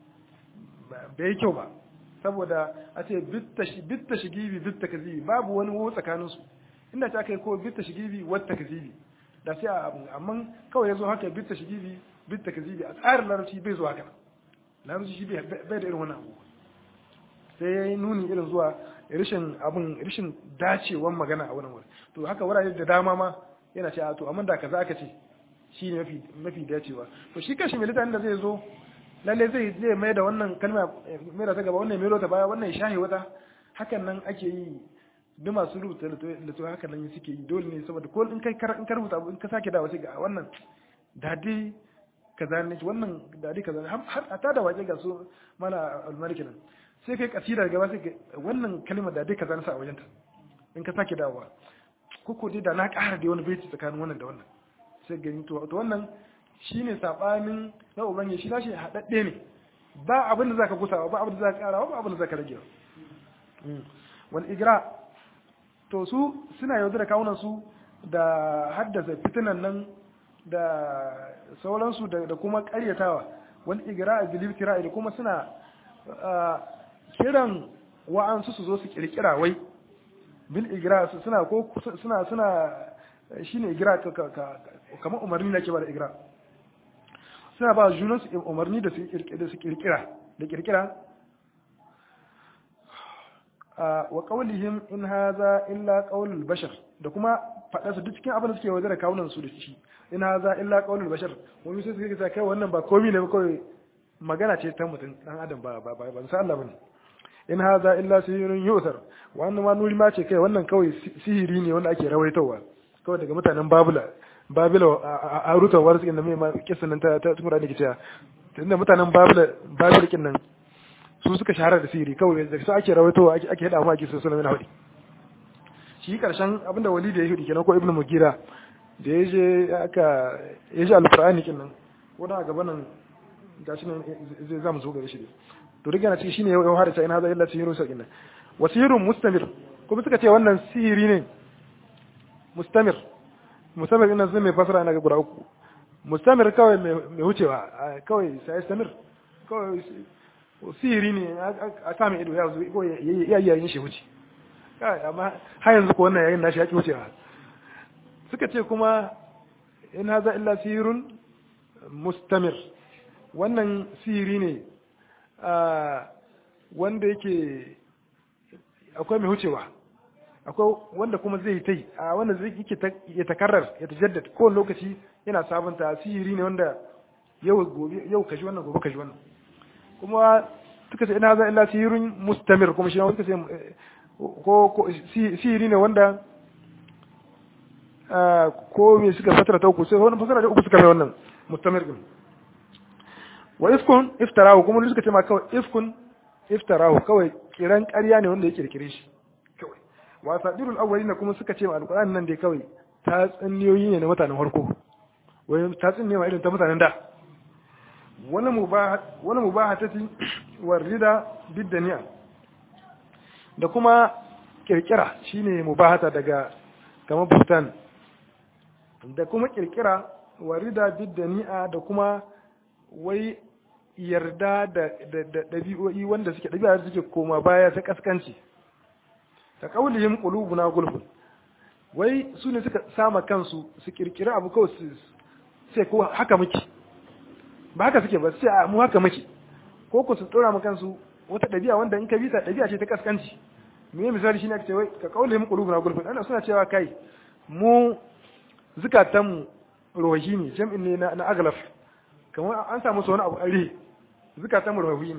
bai yi kyau ba saboda a ce bita shigibi bita gazibi babu wani wo tsakaninsu inda ta kai ko bita shigibi wata gazibi da sai a abu amma kawai ya zo haka bitta shi gibi bitta ka zibi a tsarin larabci bai zo haka larabci shi bai da irin wannan abu sai ya yi nuni irin zuwa rashin abin rashin dacewan magana a wannan wuri to haka wurare da dama ma yana ce a to amma da kaza aka ce shi ne mafi mafi dacewa to shi kashi mai littafin da zai zo lalle zai zai mai da wannan kalma mai da ta gaba wannan mai ta baya wannan ya shahi wata hakan nan ake yi duk masu rubuta littattafai haka nan suke yi dole ne saboda ko in kai in ka rubuta in ka sake dawo sai ga wannan dadi kaza ne wannan dadi kaza har a tada waje ga su mana almaliki nan sai kai kasida gaba sai wannan kalmar dadi kaza na sa a wajen ta in ka sake dawowa ko ko dai da na ƙara da wani baiti tsakanin wannan da wannan sai gani to to wannan shine sabanin na ubangiji shi nashi hadadde ne ba abin da zaka gusawa ba abin da zaka ƙara ba abin da zaka rage wal igra to su suna yaudara kawunan su da haddasa fitinan nan da sauransu da kuma karyatawa wani igira a bilibtira da kuma suna kiran wa'ansu su zo su kirkira wai bil igira suna ko suna suna shine igira kamar umarni na ke ba da igira suna ba junan su umarni da su kirkira da kirkira wa qawlihim in hadha illa qawlul bashar da kuma faɗa su duk cikin abin da suke wajen da kawunan su da shi in hadha illa qawlul bashar wani sai suke kai wannan ba komai ne ba kawai magana ce ta mutum dan adam ba ba ba ban san Allah bane in hadha illa sihirun yusar wannan ma nuri ma ce kai wannan kawai sihiri ne wanda ake rawaitowa kawai daga mutanen babula babila a rutawar su inda mai ma kisan nan ta ta tumura da ke cewa tunda mutanen babula babila kin nan su suka shahara da sihiri kawai da su ake rawaitowa ake ake hada mu ake so sunan mina hudi shi karshen abinda walidi ya hudi kenan ko ibnu mugira da ya je aka ya ji alqur'ani kin nan ko da gaban nan gashi nan zai zamu zo gare shi to riga na ciki shine yau har ta ina za illa sihiru sa kinnan wasirun mustamir kuma suka ce wannan sihiri ne mustamir mustamir ina zai mai fasara na guda uku mustamir kawai mai wucewa kawai sai samir kawai sihiri ne a samun ido ya zo ko ya yi yayin shi wuce amma har yanzu ko wannan yayin nashi ya ki wucewa suka ce kuma in haza illa sihirun mustamir wannan sihiri ne wanda yake akwai mai hucewa akwai wanda kuma zai ta yi a wanda zai yake ya takarar ya tajaddad kowane lokaci yana sabunta sihiri ne wanda yau gobe yau kashi wannan gobe kashi wannan kuma suka ce ina za illa sihirun mustamir kuma shi ne suka ce ko sihiri ne wanda ko me suka fatara ta uku sai wani fasara da uku suka mai wannan mustamir din wa ifkun iftarahu kuma suka ce ma kawai ifkun iftarahu kawai kiran ƙarya ne wanda ya kirkire shi kawai wa sadirul awwalin kuma suka ce ma alqur'ani nan dai kawai ta tsanniyoyi ne na mutanen farko wai ta tsinne ma irin ta mutanen da wani mubaha wani mubahatati warida biddaniya da kuma kirkira shine mubahata daga kamar bustan da kuma kirkira warida biddani'a da kuma wai yarda da ɗabi'o'i wanda suke ɗabi'a da suke koma baya ta kaskanci ta kaulihim qulubuna gulfun wai su ne suka sama kansu su kirkira abu kawai su sai ko haka muke ba haka suke ba sai mu haka muke ko ku su tsora mu kansu wata ɗabi'a wanda in ka bi ta ɗabi'a ce ta kaskanci me misali shine ake cewa ka kaulihim qulubuna gulfun ana suna cewa kai mu zukatanmu rohi ne jam'in ne na aglaf kamar an samu wani abu are zukatanmu rohi ne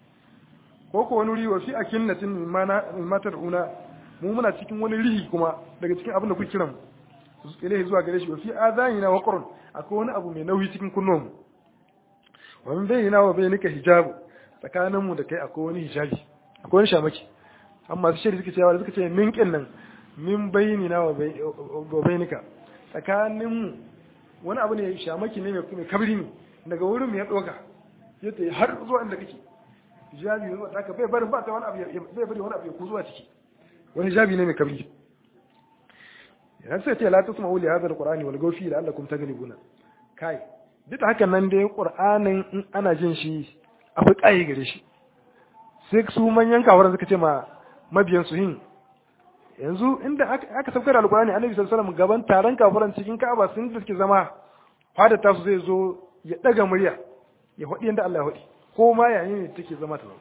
ko ko wani riwa fi akinnatin matar una mu muna cikin wani rihi kuma daga cikin abin da kuke kiran ilahi zuwa gare shi wa fi azanina wa qurun akwai wani abu mai nauyi cikin kunnon mu wa min bayyana wa bayyanika hijabu tsakanin mu da kai akwai wani hijabi akwai wani shamaki amma su shiri suka ce suka ce min kin nan min bayyana wa bayyanika tsakanin mu wani abu ne shamaki ne mai kabri ne daga wurin mu ya doka yadda har zuwa inda kake hijabi ne wanda bai bari ba ta wani abu bai bari wani abu ya kuzuwa ciki wani hijabi ne mai kabri yana sai ce la tusma uli hadha alqur'ani wal gawfi la'allakum taghlibuna kai duk hakan nan dai qur'anin in ana jin shi akwai kai gare shi sai su manyan kawaran suka ce ma mabiyan su hin yanzu inda aka saukar alqur'ani annabi sallallahu alaihi wasallam gaban taron kafaran cikin ka'aba sun da suke zama fada tasu zai zo ya daga murya ya hodi yanda Allah ya hodi ko ma yayin ne take zama ta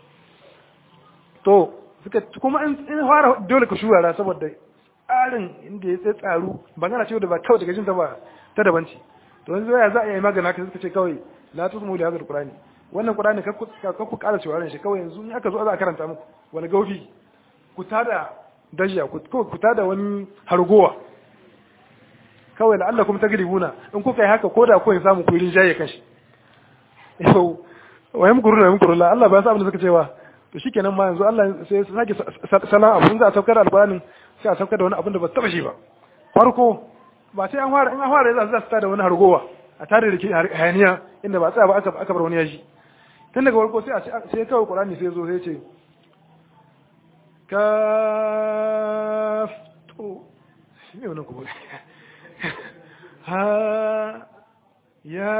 to suka kuma in fara dole ka shurara saboda tsarin inda ya tsaye tsaru ba gana cewa da ba kawai daga jin ta ba ta daban ce to yanzu ya za a yi magana ka suka ce kawai la tusmu li hadha alqur'ani wannan qur'ani ka ku ƙara cewa shi kawai yanzu in aka zo za a karanta muku wani gaufi ku tada dajiya ku ku tada wani hargowa kawai la'allakum tagribuna in kuka yi haka ko da ku samu ku rinjaye kanshi yau wa yamkuruna yamkuruna Allah ba ya sa abin da suka cewa to shikenan ma yanzu Allah sai ya sake salan abun za a saukar alqur'anin sai a saukar da wani abin da ba taba shi ba farko ba sai an fara in an fara za su tada wani hargowa a tare da ke hayaniya inda ba tsaya ba aka aka bar wani yaji tun daga farko sai a sai kawai qur'ani sai zo sai ce kaf to shi ne wannan kuma ha ya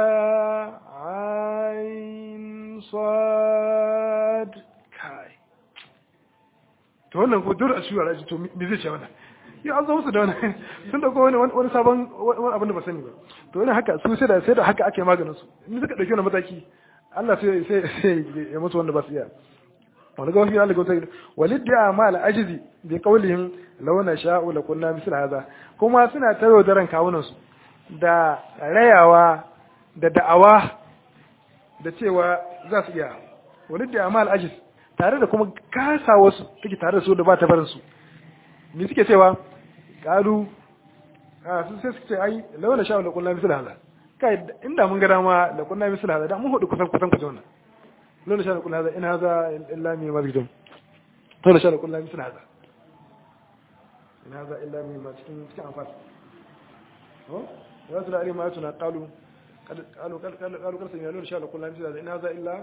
ain sad kai to wannan ko dole a shura raji to me zai ce wannan ya an zo musu da wani sun dauko wani wani sabon wani abin da ba sani ba to yana haka su sai da sai da haka ake maganin su in suka dauki wani mataki Allah sai sai sai ya musu wanda ba su iya wani ga wani Allah gauta walid da ma al ajzi bi qawlihim law na sha'u la kunna misl hadha kuma suna tayo daren kawunan su da rayawa da da'awa da cewa za su iya walid da ma al ajzi tare da kuma kasa wasu take tare da su da ba ta barin su me suke cewa kalu a sun sai suke ce ai lawa na sha'u la kunna misl hadha kai inda mun ga dama la kunna misl hadha da mun hudu kusan kusan kusan wannan lawa na sha'u la kunna hadha in hadha illa min mazidum lawa na sha'u la kunna misl hadha in hadha illa min ma cikin cikin amfani ho ya tuna ari ma tuna qalu qalu qalu qalu qalu sai lawa na sha'u la kunna misl hadha in hadha illa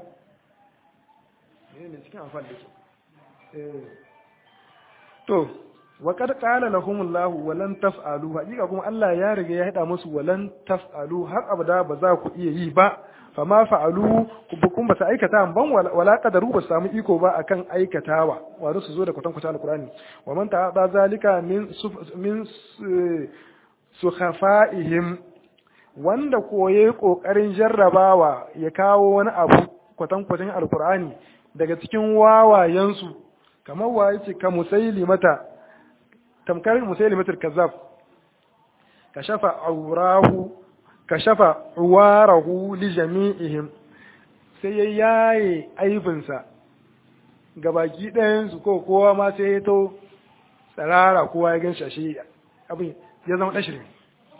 ne cikin amfani da eh to wa kad qala lahum Allah wa lan taf'alu hakika kuma Allah ya riga ya hada musu wa lan taf'alu har abada ba za ku iya yi ba fama fa'alu kun ba su aikata ban wala qadaru ba samu iko ba akan aikatawa wato su zo da kwatan kwatan alqur'ani wa man ta'ada zalika min min su khafa'ihim wanda koye kokarin jarrabawa ya kawo wani abu kwatankwacin alkur'ani daga cikin wawayensu kamar wa yace ka musailimata tamkar musailimatul kazzab kashafa aurahu kashafa uwarahu li jami'ihim sai ya yaye aibinsa ga baki ɗayansu ko kowa ma sai ya to tsarara kowa ya gan shashe abin ya zama ɗan shirme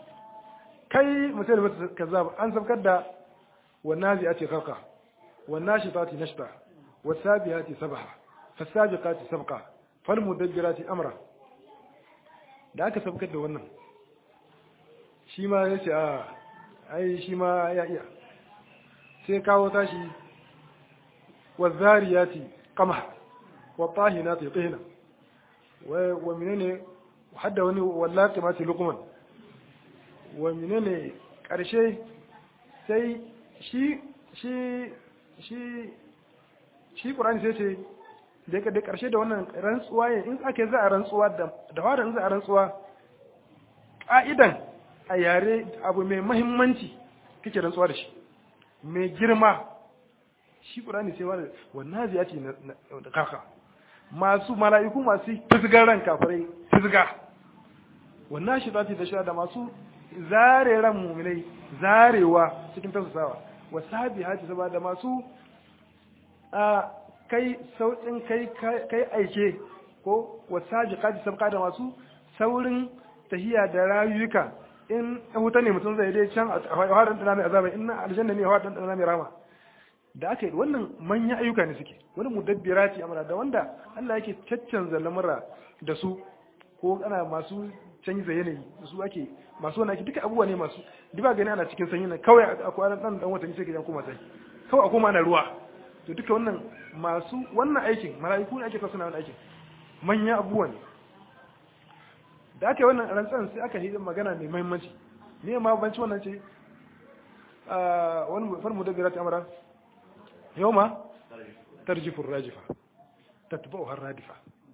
kai musailimatul kazzab an sabkar da wannan zai ce farka wannan shi fati nashta wasabihati sabha fasabiqati sabqa falmudabbirati amra da aka sabkar da wannan shi ma ya ce a ai shi ma ya iya sai kawo tashi wazariyati qamha wa tahinati tihna wa wa menene hadda wani wallati mati luqman wa menene karshe sai shi shi shi shi qur'ani sai ce da da karshe da wannan rantsuwa in aka za a rantsuwa da da fara in za a rantsuwa ka'idan a yare abu mai mahimmanci kake rantsuwa da shi mai girma shi ƙurani sai wani wannan zai ce da kaka masu mala'iku masu fisgar ran kafirai fisga wannan shi zati da sha da masu zare ran muminai zarewa cikin tausasawa wa sabi haji saba da masu a kai sauƙin kai kai aike ko wa saji kaji sabka da masu saurin tahiya da rayuka in wuta ne mutum zai dai can a haɗin ɗana mai azaba in na aljanna ne a haɗin ɗana mai rama da aka yi wannan manyan ayyuka ne suke wani mudabbira ce amara da wanda Allah yake caccanza lamura da su ko ana masu canza yanayi da su ake masu wani ake duka abubuwa ne masu duba gani ana cikin sanyi na kawai a kwanan ɗan ɗan watanni sai ka jan koma sai kawai a koma ana ruwa to duka wannan masu wannan aikin mala'iku ne ake kasu na wani aikin manyan abubuwa ne da aka yi wannan rantsan sai aka yi magana mai mahimmanci ne ma banci wannan ce wani farmu da birata amara yau ma tarjifin rajifa tattabau har radifa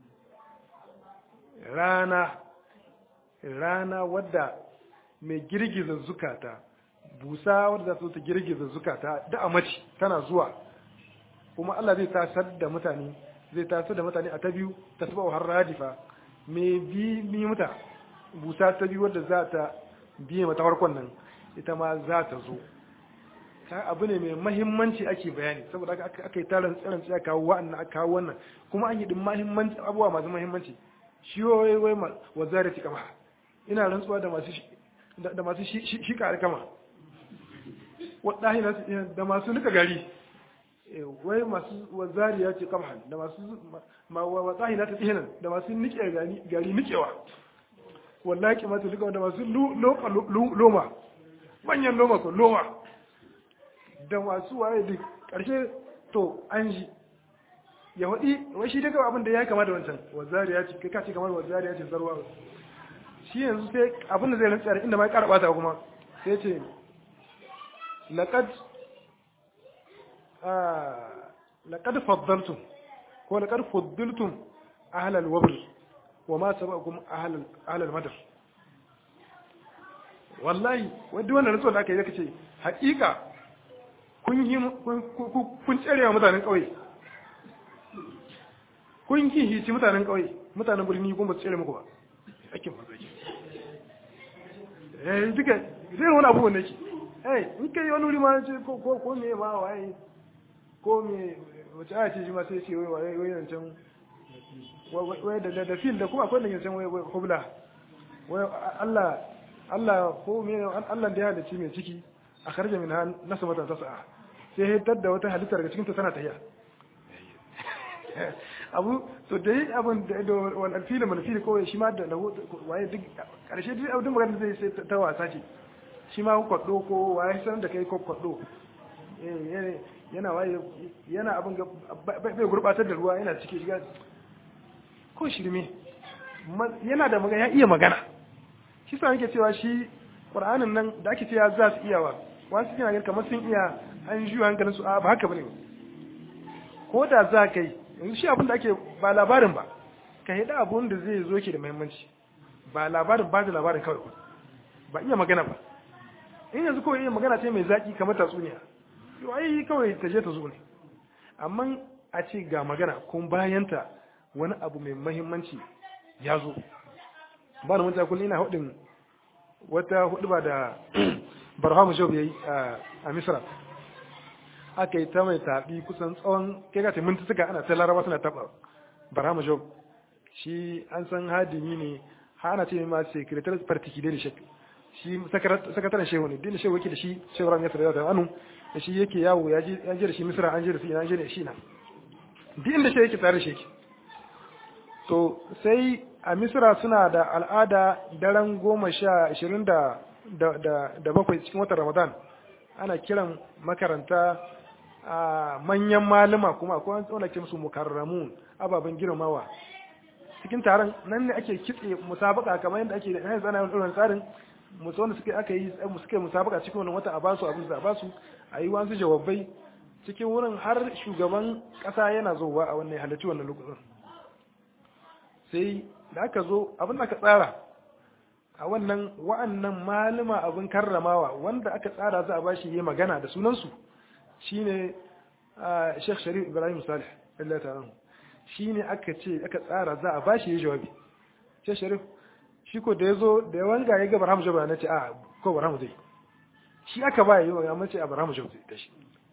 rana rana wadda mai girgiza zukata busa wadda za su ta girgiza zukata da a mace tana zuwa kuma Allah zai tasar da mutane zai tasar da mutane a ta biyu tattabau har radifa mai bi mi mata busa ta biyu wadda za ta biye mata farkon nan ita ma za ta zo ka abu ne mai mahimmanci ake bayani saboda aka aka yi tarin tsirin sai kawo wa'annan aka kawo wannan kuma an yi din mahimmanci abubuwa masu mahimmanci shi wai wai wa zarati kama ina rantsuwa da masu da masu shi ka kama wallahi da masu nika gari wai masu wazari ya ce kama da masu wallahi na ta tsihinan da masu nike gari nikewa wallahi kimatu duka da masu loma manyan loma ko loma da masu waye duk ƙarshe to an ji ya waɗi wai shi daga abin da ya kama da wancan wazari ya ce kai ka ce kamar wazari ya ce zarwa shi yanzu sai abin da zai rantsa da inda ma ya ƙara ɓata kuma sai ce laqad laqad faddaltum ko laqad faddaltum ahlal wabr wa ma sabaqakum ahlal ahlal madar wallahi wanda wannan rantsuwa da aka yi kace haƙiƙa kun yi kun tsere wa mutanen ƙauye kun yi hici mutanen ƙauye mutanen birni kuma ba su tsere muku ba aikin mazaki eh duka zai wani abubuwan da ke eh in kai wani wuri ma ce ko ko ko me ma waye ko me wace aya ce shi ma sai ce wai wai wai yancan wai da da fil da kuma akwai da yancan wai wai kubla wai Allah Allah ko me Allah da ya halicci mai ciki a karje min nasu mata tas'a sai hitar da wata halitta daga cikin ta tana tahiya abu to dai abin da wani alfili mana fili kawai shi ma da waye duk karshe duk abin magana zai sai ta wasa ce shi ma kwaddo ko waye san da kai ko kwaddo yana waye yana abin bai gurbatar da ruwa yana cike shiga ko shirme yana da magana ya iya magana shi sa nake cewa shi qur'anin nan da ake cewa za su iya wa wasu suna ganin kamar sun iya an juya hankalin su a ba haka bane ko da za ka yi yanzu shi abin da ake ba labarin ba ka yi da abun da zai zo ke da muhimmanci ba labarin ba da labarin kawai ba ba iya magana ba in yanzu kawai iya magana ce mai zaki kamar tatsuniya to ai kawai ta je ta zo ne amma a ce ga magana kun bayanta wani abu mai mahimmanci ya zo ba da mutane kullum ina hudin wata hudu ba da barhamu job ya yi a misra aka yi ta mai taɓi kusan tsawon kai ka minti suka ana ta laraba suna taɓa barhamu job shi an san hadimi ne ha ana ce ma sekretar particular da shek shi sakataren shehu ne dina shehu yake da shi shehu ram ya sarrafa da anu da shi yake yawo ya je da shi misra an je da shi an je da shi na duk inda shi yake tare da shi to sai a misra suna da al'ada daren goma sha ashirin da da bakwai cikin watan ramadan ana kiran makaranta a manyan malama kuma akwai wanda ke musu mukarramun ababen girmamawa cikin taron nan ne ake kitse musabaka kamar yadda ake da yanzu ana yin tsarin musu wanda suke aka yi suke musabaka cikin wannan wata a basu abin da a basu a yi wasu jawabai cikin wurin har shugaban kasa yana zowa a wannan halarci wannan lokacin sai da aka zo abin da aka tsara a wannan wa'annan malama abin karramawa wanda aka tsara za a bashi yi magana da sunansu shine Sheikh Sharif Ibrahim Salih Allah ta'ala shine aka ce aka tsara za a bashi yi jawabi Sheikh Sharif shi ko da yazo da ya wanga ya ga Barham Jaba na ce a ko Barham zai shi aka ba yi wa amma ce a Barham Jaba zai tashi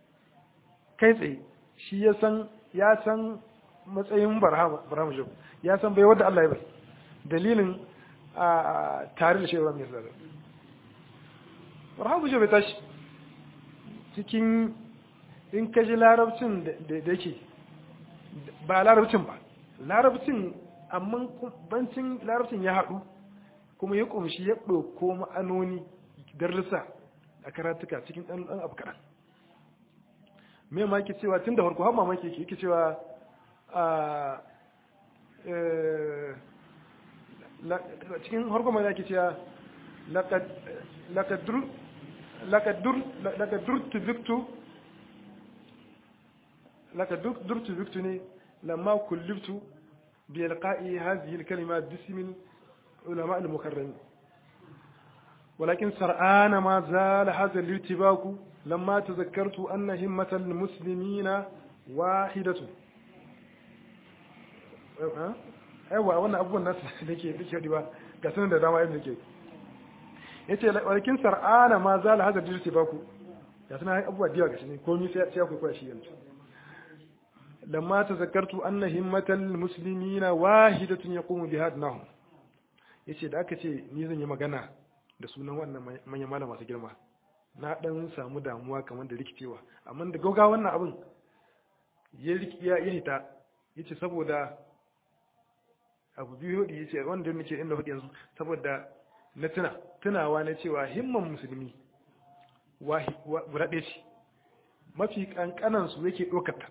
kai tsaye shi ya san ya san matsayin Barham Barham Jaba ya san bai wanda Allah ya bai dalilin a tare da shaiwa mai zarar Barham Jaba tashi cikin in ka ji larabcin da yake ba larabcin ba larabcin amma bancin larabcin ya haɗu kuma ya ƙumshi ya ɗauko ma'anoni darlisa a karatuka cikin ɗan ɗan abu kaɗan me ma yake cewa tun da farko har mamaki yake yake cewa a cikin harko mai yake cewa lakadur tu victu lakadur tu victu ne lamma kulliftu بإلقاء هذه الكلمة باسم العلماء المكرمين ولكن سرآن ما زال هذا الارتباك لما تذكرت أن همة المسلمين واحدة aiwa wannan abubuwan nasu da ke da ke ba ga sunan da dama yadda ke yace walakin sar'ana ma zala hada dirti baku ga sunan abubuwa da yawa ga shi ne komai sai ya kwaikwaya shi yanzu لما تذكرت أن همة المسلمين واحدة يقوم بها أدناهم yace da aka ce ni zan yi magana da sunan wannan manyan malam masu girma na dan samu damuwa kamar da rikicewa amma da gauga wannan abin ya ya ya hita yace saboda abu biyu hudu yace wanda nake inda hudu yanzu saboda na tuna tunawa na cewa himman musulmi wahi guda ɗaya ce mafi kankanan su yake ɗaukata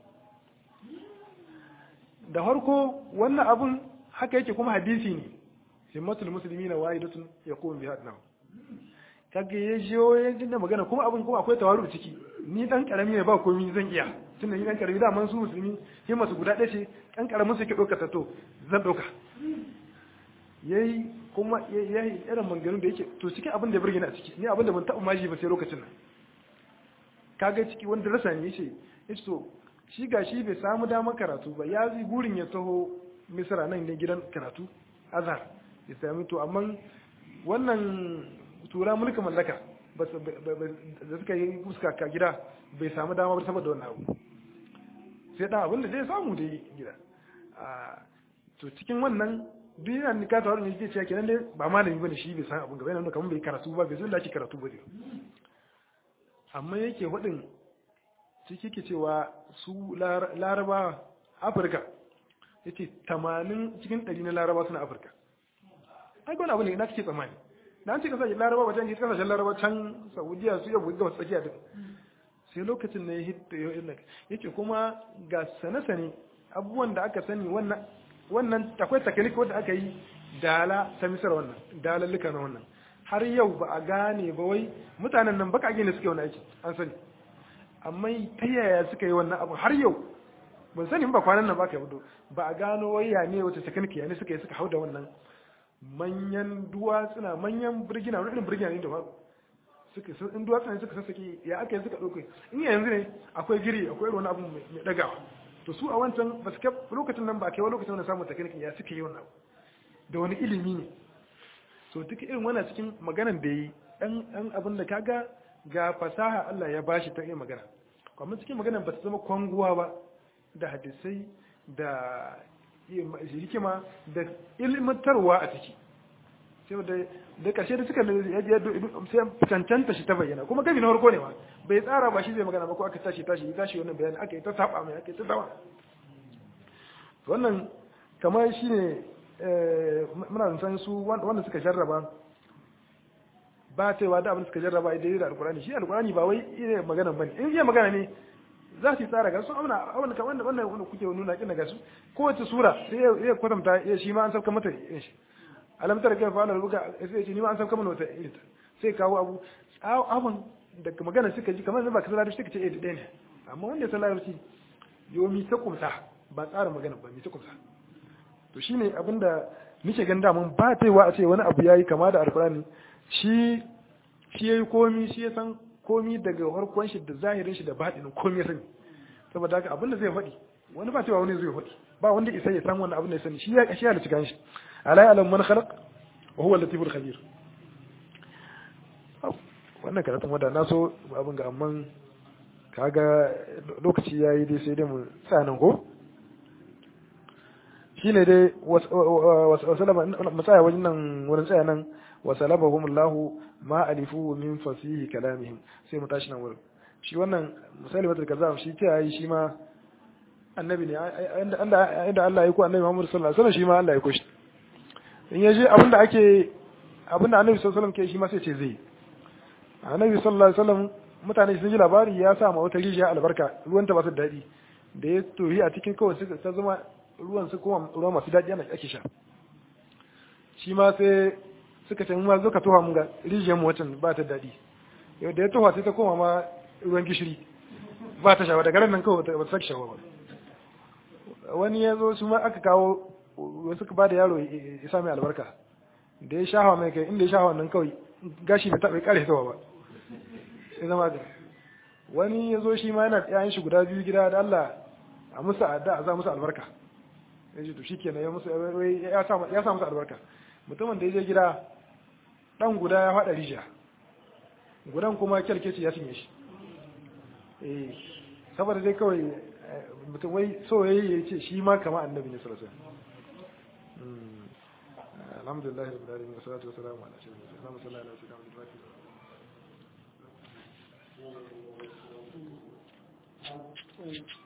da harko wannan abun haka yake kuma hadisi ne himmatul musulmi na wahidatun ya kuma bi hadnahu kage ya jiyo ya jinda magana kuma abun kuma akwai tawaru ciki ni dan karami ne ba komai zan iya tunda ni dan karami da man su musulmi himmatu guda ɗaya ce dan karamin su ke ɗauka to zan ɗauka yayi kuma yayi irin maganganun da yake to cikin abin da ya burge ni a ciki ni abin da ban taɓa maji ba sai lokacin nan kaga ciki wanda rasa ne yace yace to shi ga shi bai samu damar karatu ba ya zai burin ya taho misra nan ne gidan karatu azhar ya sami to amma wannan tura mulkin mallaka da suka yi fuska ka gida bai samu dama ba saboda wannan abu sai dan abin da zai samu da gida to cikin wannan duk yana nika ta wani zai ce kenan dai ba malami bane shi bai san abin gaba yana kamar bai karatu ba bai san da ake karatu ba amma yake hudin ciki ke cewa su laraba afirka ya ce tamanin cikin ɗari na laraba suna afirka ai wani abu ne na kake tsammani na an ce kasashen laraba wajen yi kasashen laraba can saudiya su yabu ga tsakiya duk sai lokacin na ya hita ya ce kuma ga sane-sane abubuwan da aka sani wannan akwai takanik wanda aka yi dala ta misar wannan dalalluka na wannan har yau ba a gane ba wai mutanen nan baka gane suke wani aiki an sani amma ta yaya suka yi wannan abu har yau ban sani ba kwanan nan ba ka yi ba a gano wai ya ne wata sakanki ya ne suka yi suka hau da wannan manyan duwatsuna manyan birgina wani irin birgina ne da ba suka in duwatsuna suka sassake ya aka yi suka ɗauke in yanzu ne akwai giri akwai wani abu mai ɗagawa to su a wancan ba su kai lokacin nan ba kai wani lokacin wani samun takirkin ya suka yi wannan abu da wani ilimi ne so duk irin wannan cikin maganan da yi ɗan abin da kaga ga fasaha Allah ya bashi ta iya magana kuma cikin maganan ba ta zama kwanguwa ba da hadisai da hikima da ilmantarwa a ciki sai da da ƙarshe da suka sai cancanta shi ta bayyana kuma gabi na farko ne ma bai tsara ba shi zai magana ba ko aka tashi tashi ya tashi wannan bayani aka yi ta saba mai aka yi ta dawa wannan kamar shi ne muna san su wanda suka jarraba ba cewa da abin suka jarraba idan da alkurani shi alkurani ba wai iya magana bane in iya magana ne za su yi tsara ga su amna abin kamar wannan wanda kuke nuna kin daga su kowace sura sai ya kwatanta ya shi ma an sauka mata irin shi alam tara kai fa'ala ruka sai ya ce ni ma an sauka mana wata irin sai kawo abu abun da magana suka ji kamar ba ka sallar suka ce eh da ne amma wanda ya sallar shi yomi ta kumsa ba tsara magana ba mi ta kumsa to shine abinda nake gan damun ba taiwa a ce wani abu yayi kama da alkurani shi shi yayi komi shi ya san komi daga harkon shi da zahirin shi da baɗinin komi ya sani saboda haka abinda zai faɗi wani ba cewa wani zai faɗi ba wanda isa ya san wannan abin da ya sani shi ya shi halitta kan shi ala alam man khalaq wa huwa latiful khabir wannan karatun wanda na so abin ga amman kaga lokaci yayi dai sai dai mu tsanan ko shine dai wasalama matsaya wajen nan wurin tsaya nan wasalabahum Allahu ma alifu min fasihi kalamihim sai mu tashi nan wurin shi wannan misali wata kaza shi ta yi shi ma annabi ne inda inda Allah ya ko annabi Muhammad sallallahu alaihi wasallam shi ma Allah ya ko shi in ya je abinda ake abinda annabi sallallahu alaihi wasallam ke shi ma sai ce zai annabi sallallahu alaihi wasallam mutane sun ji labari ya sa ma wata rijiya albarka ruwan ta ba su daɗi da ya tohi a cikin kawai suka ta zama ruwan su kuma ruwa masu daɗi ana ake sha shi ma sai suka ce ma zo ka toha mun ga rijiyar mu wancan ba ta daɗi yau da ya toha sai ta koma ma ruwan gishiri ba ta shawa daga nan kawai ba ta sake shawa ba wani ya zo su ma aka kawo wasu ba da yaro ya sami albarka da ya shahawa mai kai inda ya shahawa nan kawai gashi bai taɓa ƙare hitawa ba sai zama da wani ya zo shi ma yana yayin shi guda biyu gida da Allah a musu adda a za musu albarka ya ce to shi kenan ya musu ya sa musu albarka mutumin da ya je gida dan guda ya faɗa rijiya gudan kuma kyalkeci ya cinye shi eh saboda dai kawai mutum wai so yayi ya ce shi ma kama annabi ne sallallahu alaihi wasallam alhamdulillah rabbil alamin wassalatu wassalamu ala sayyidina muhammad Thank you.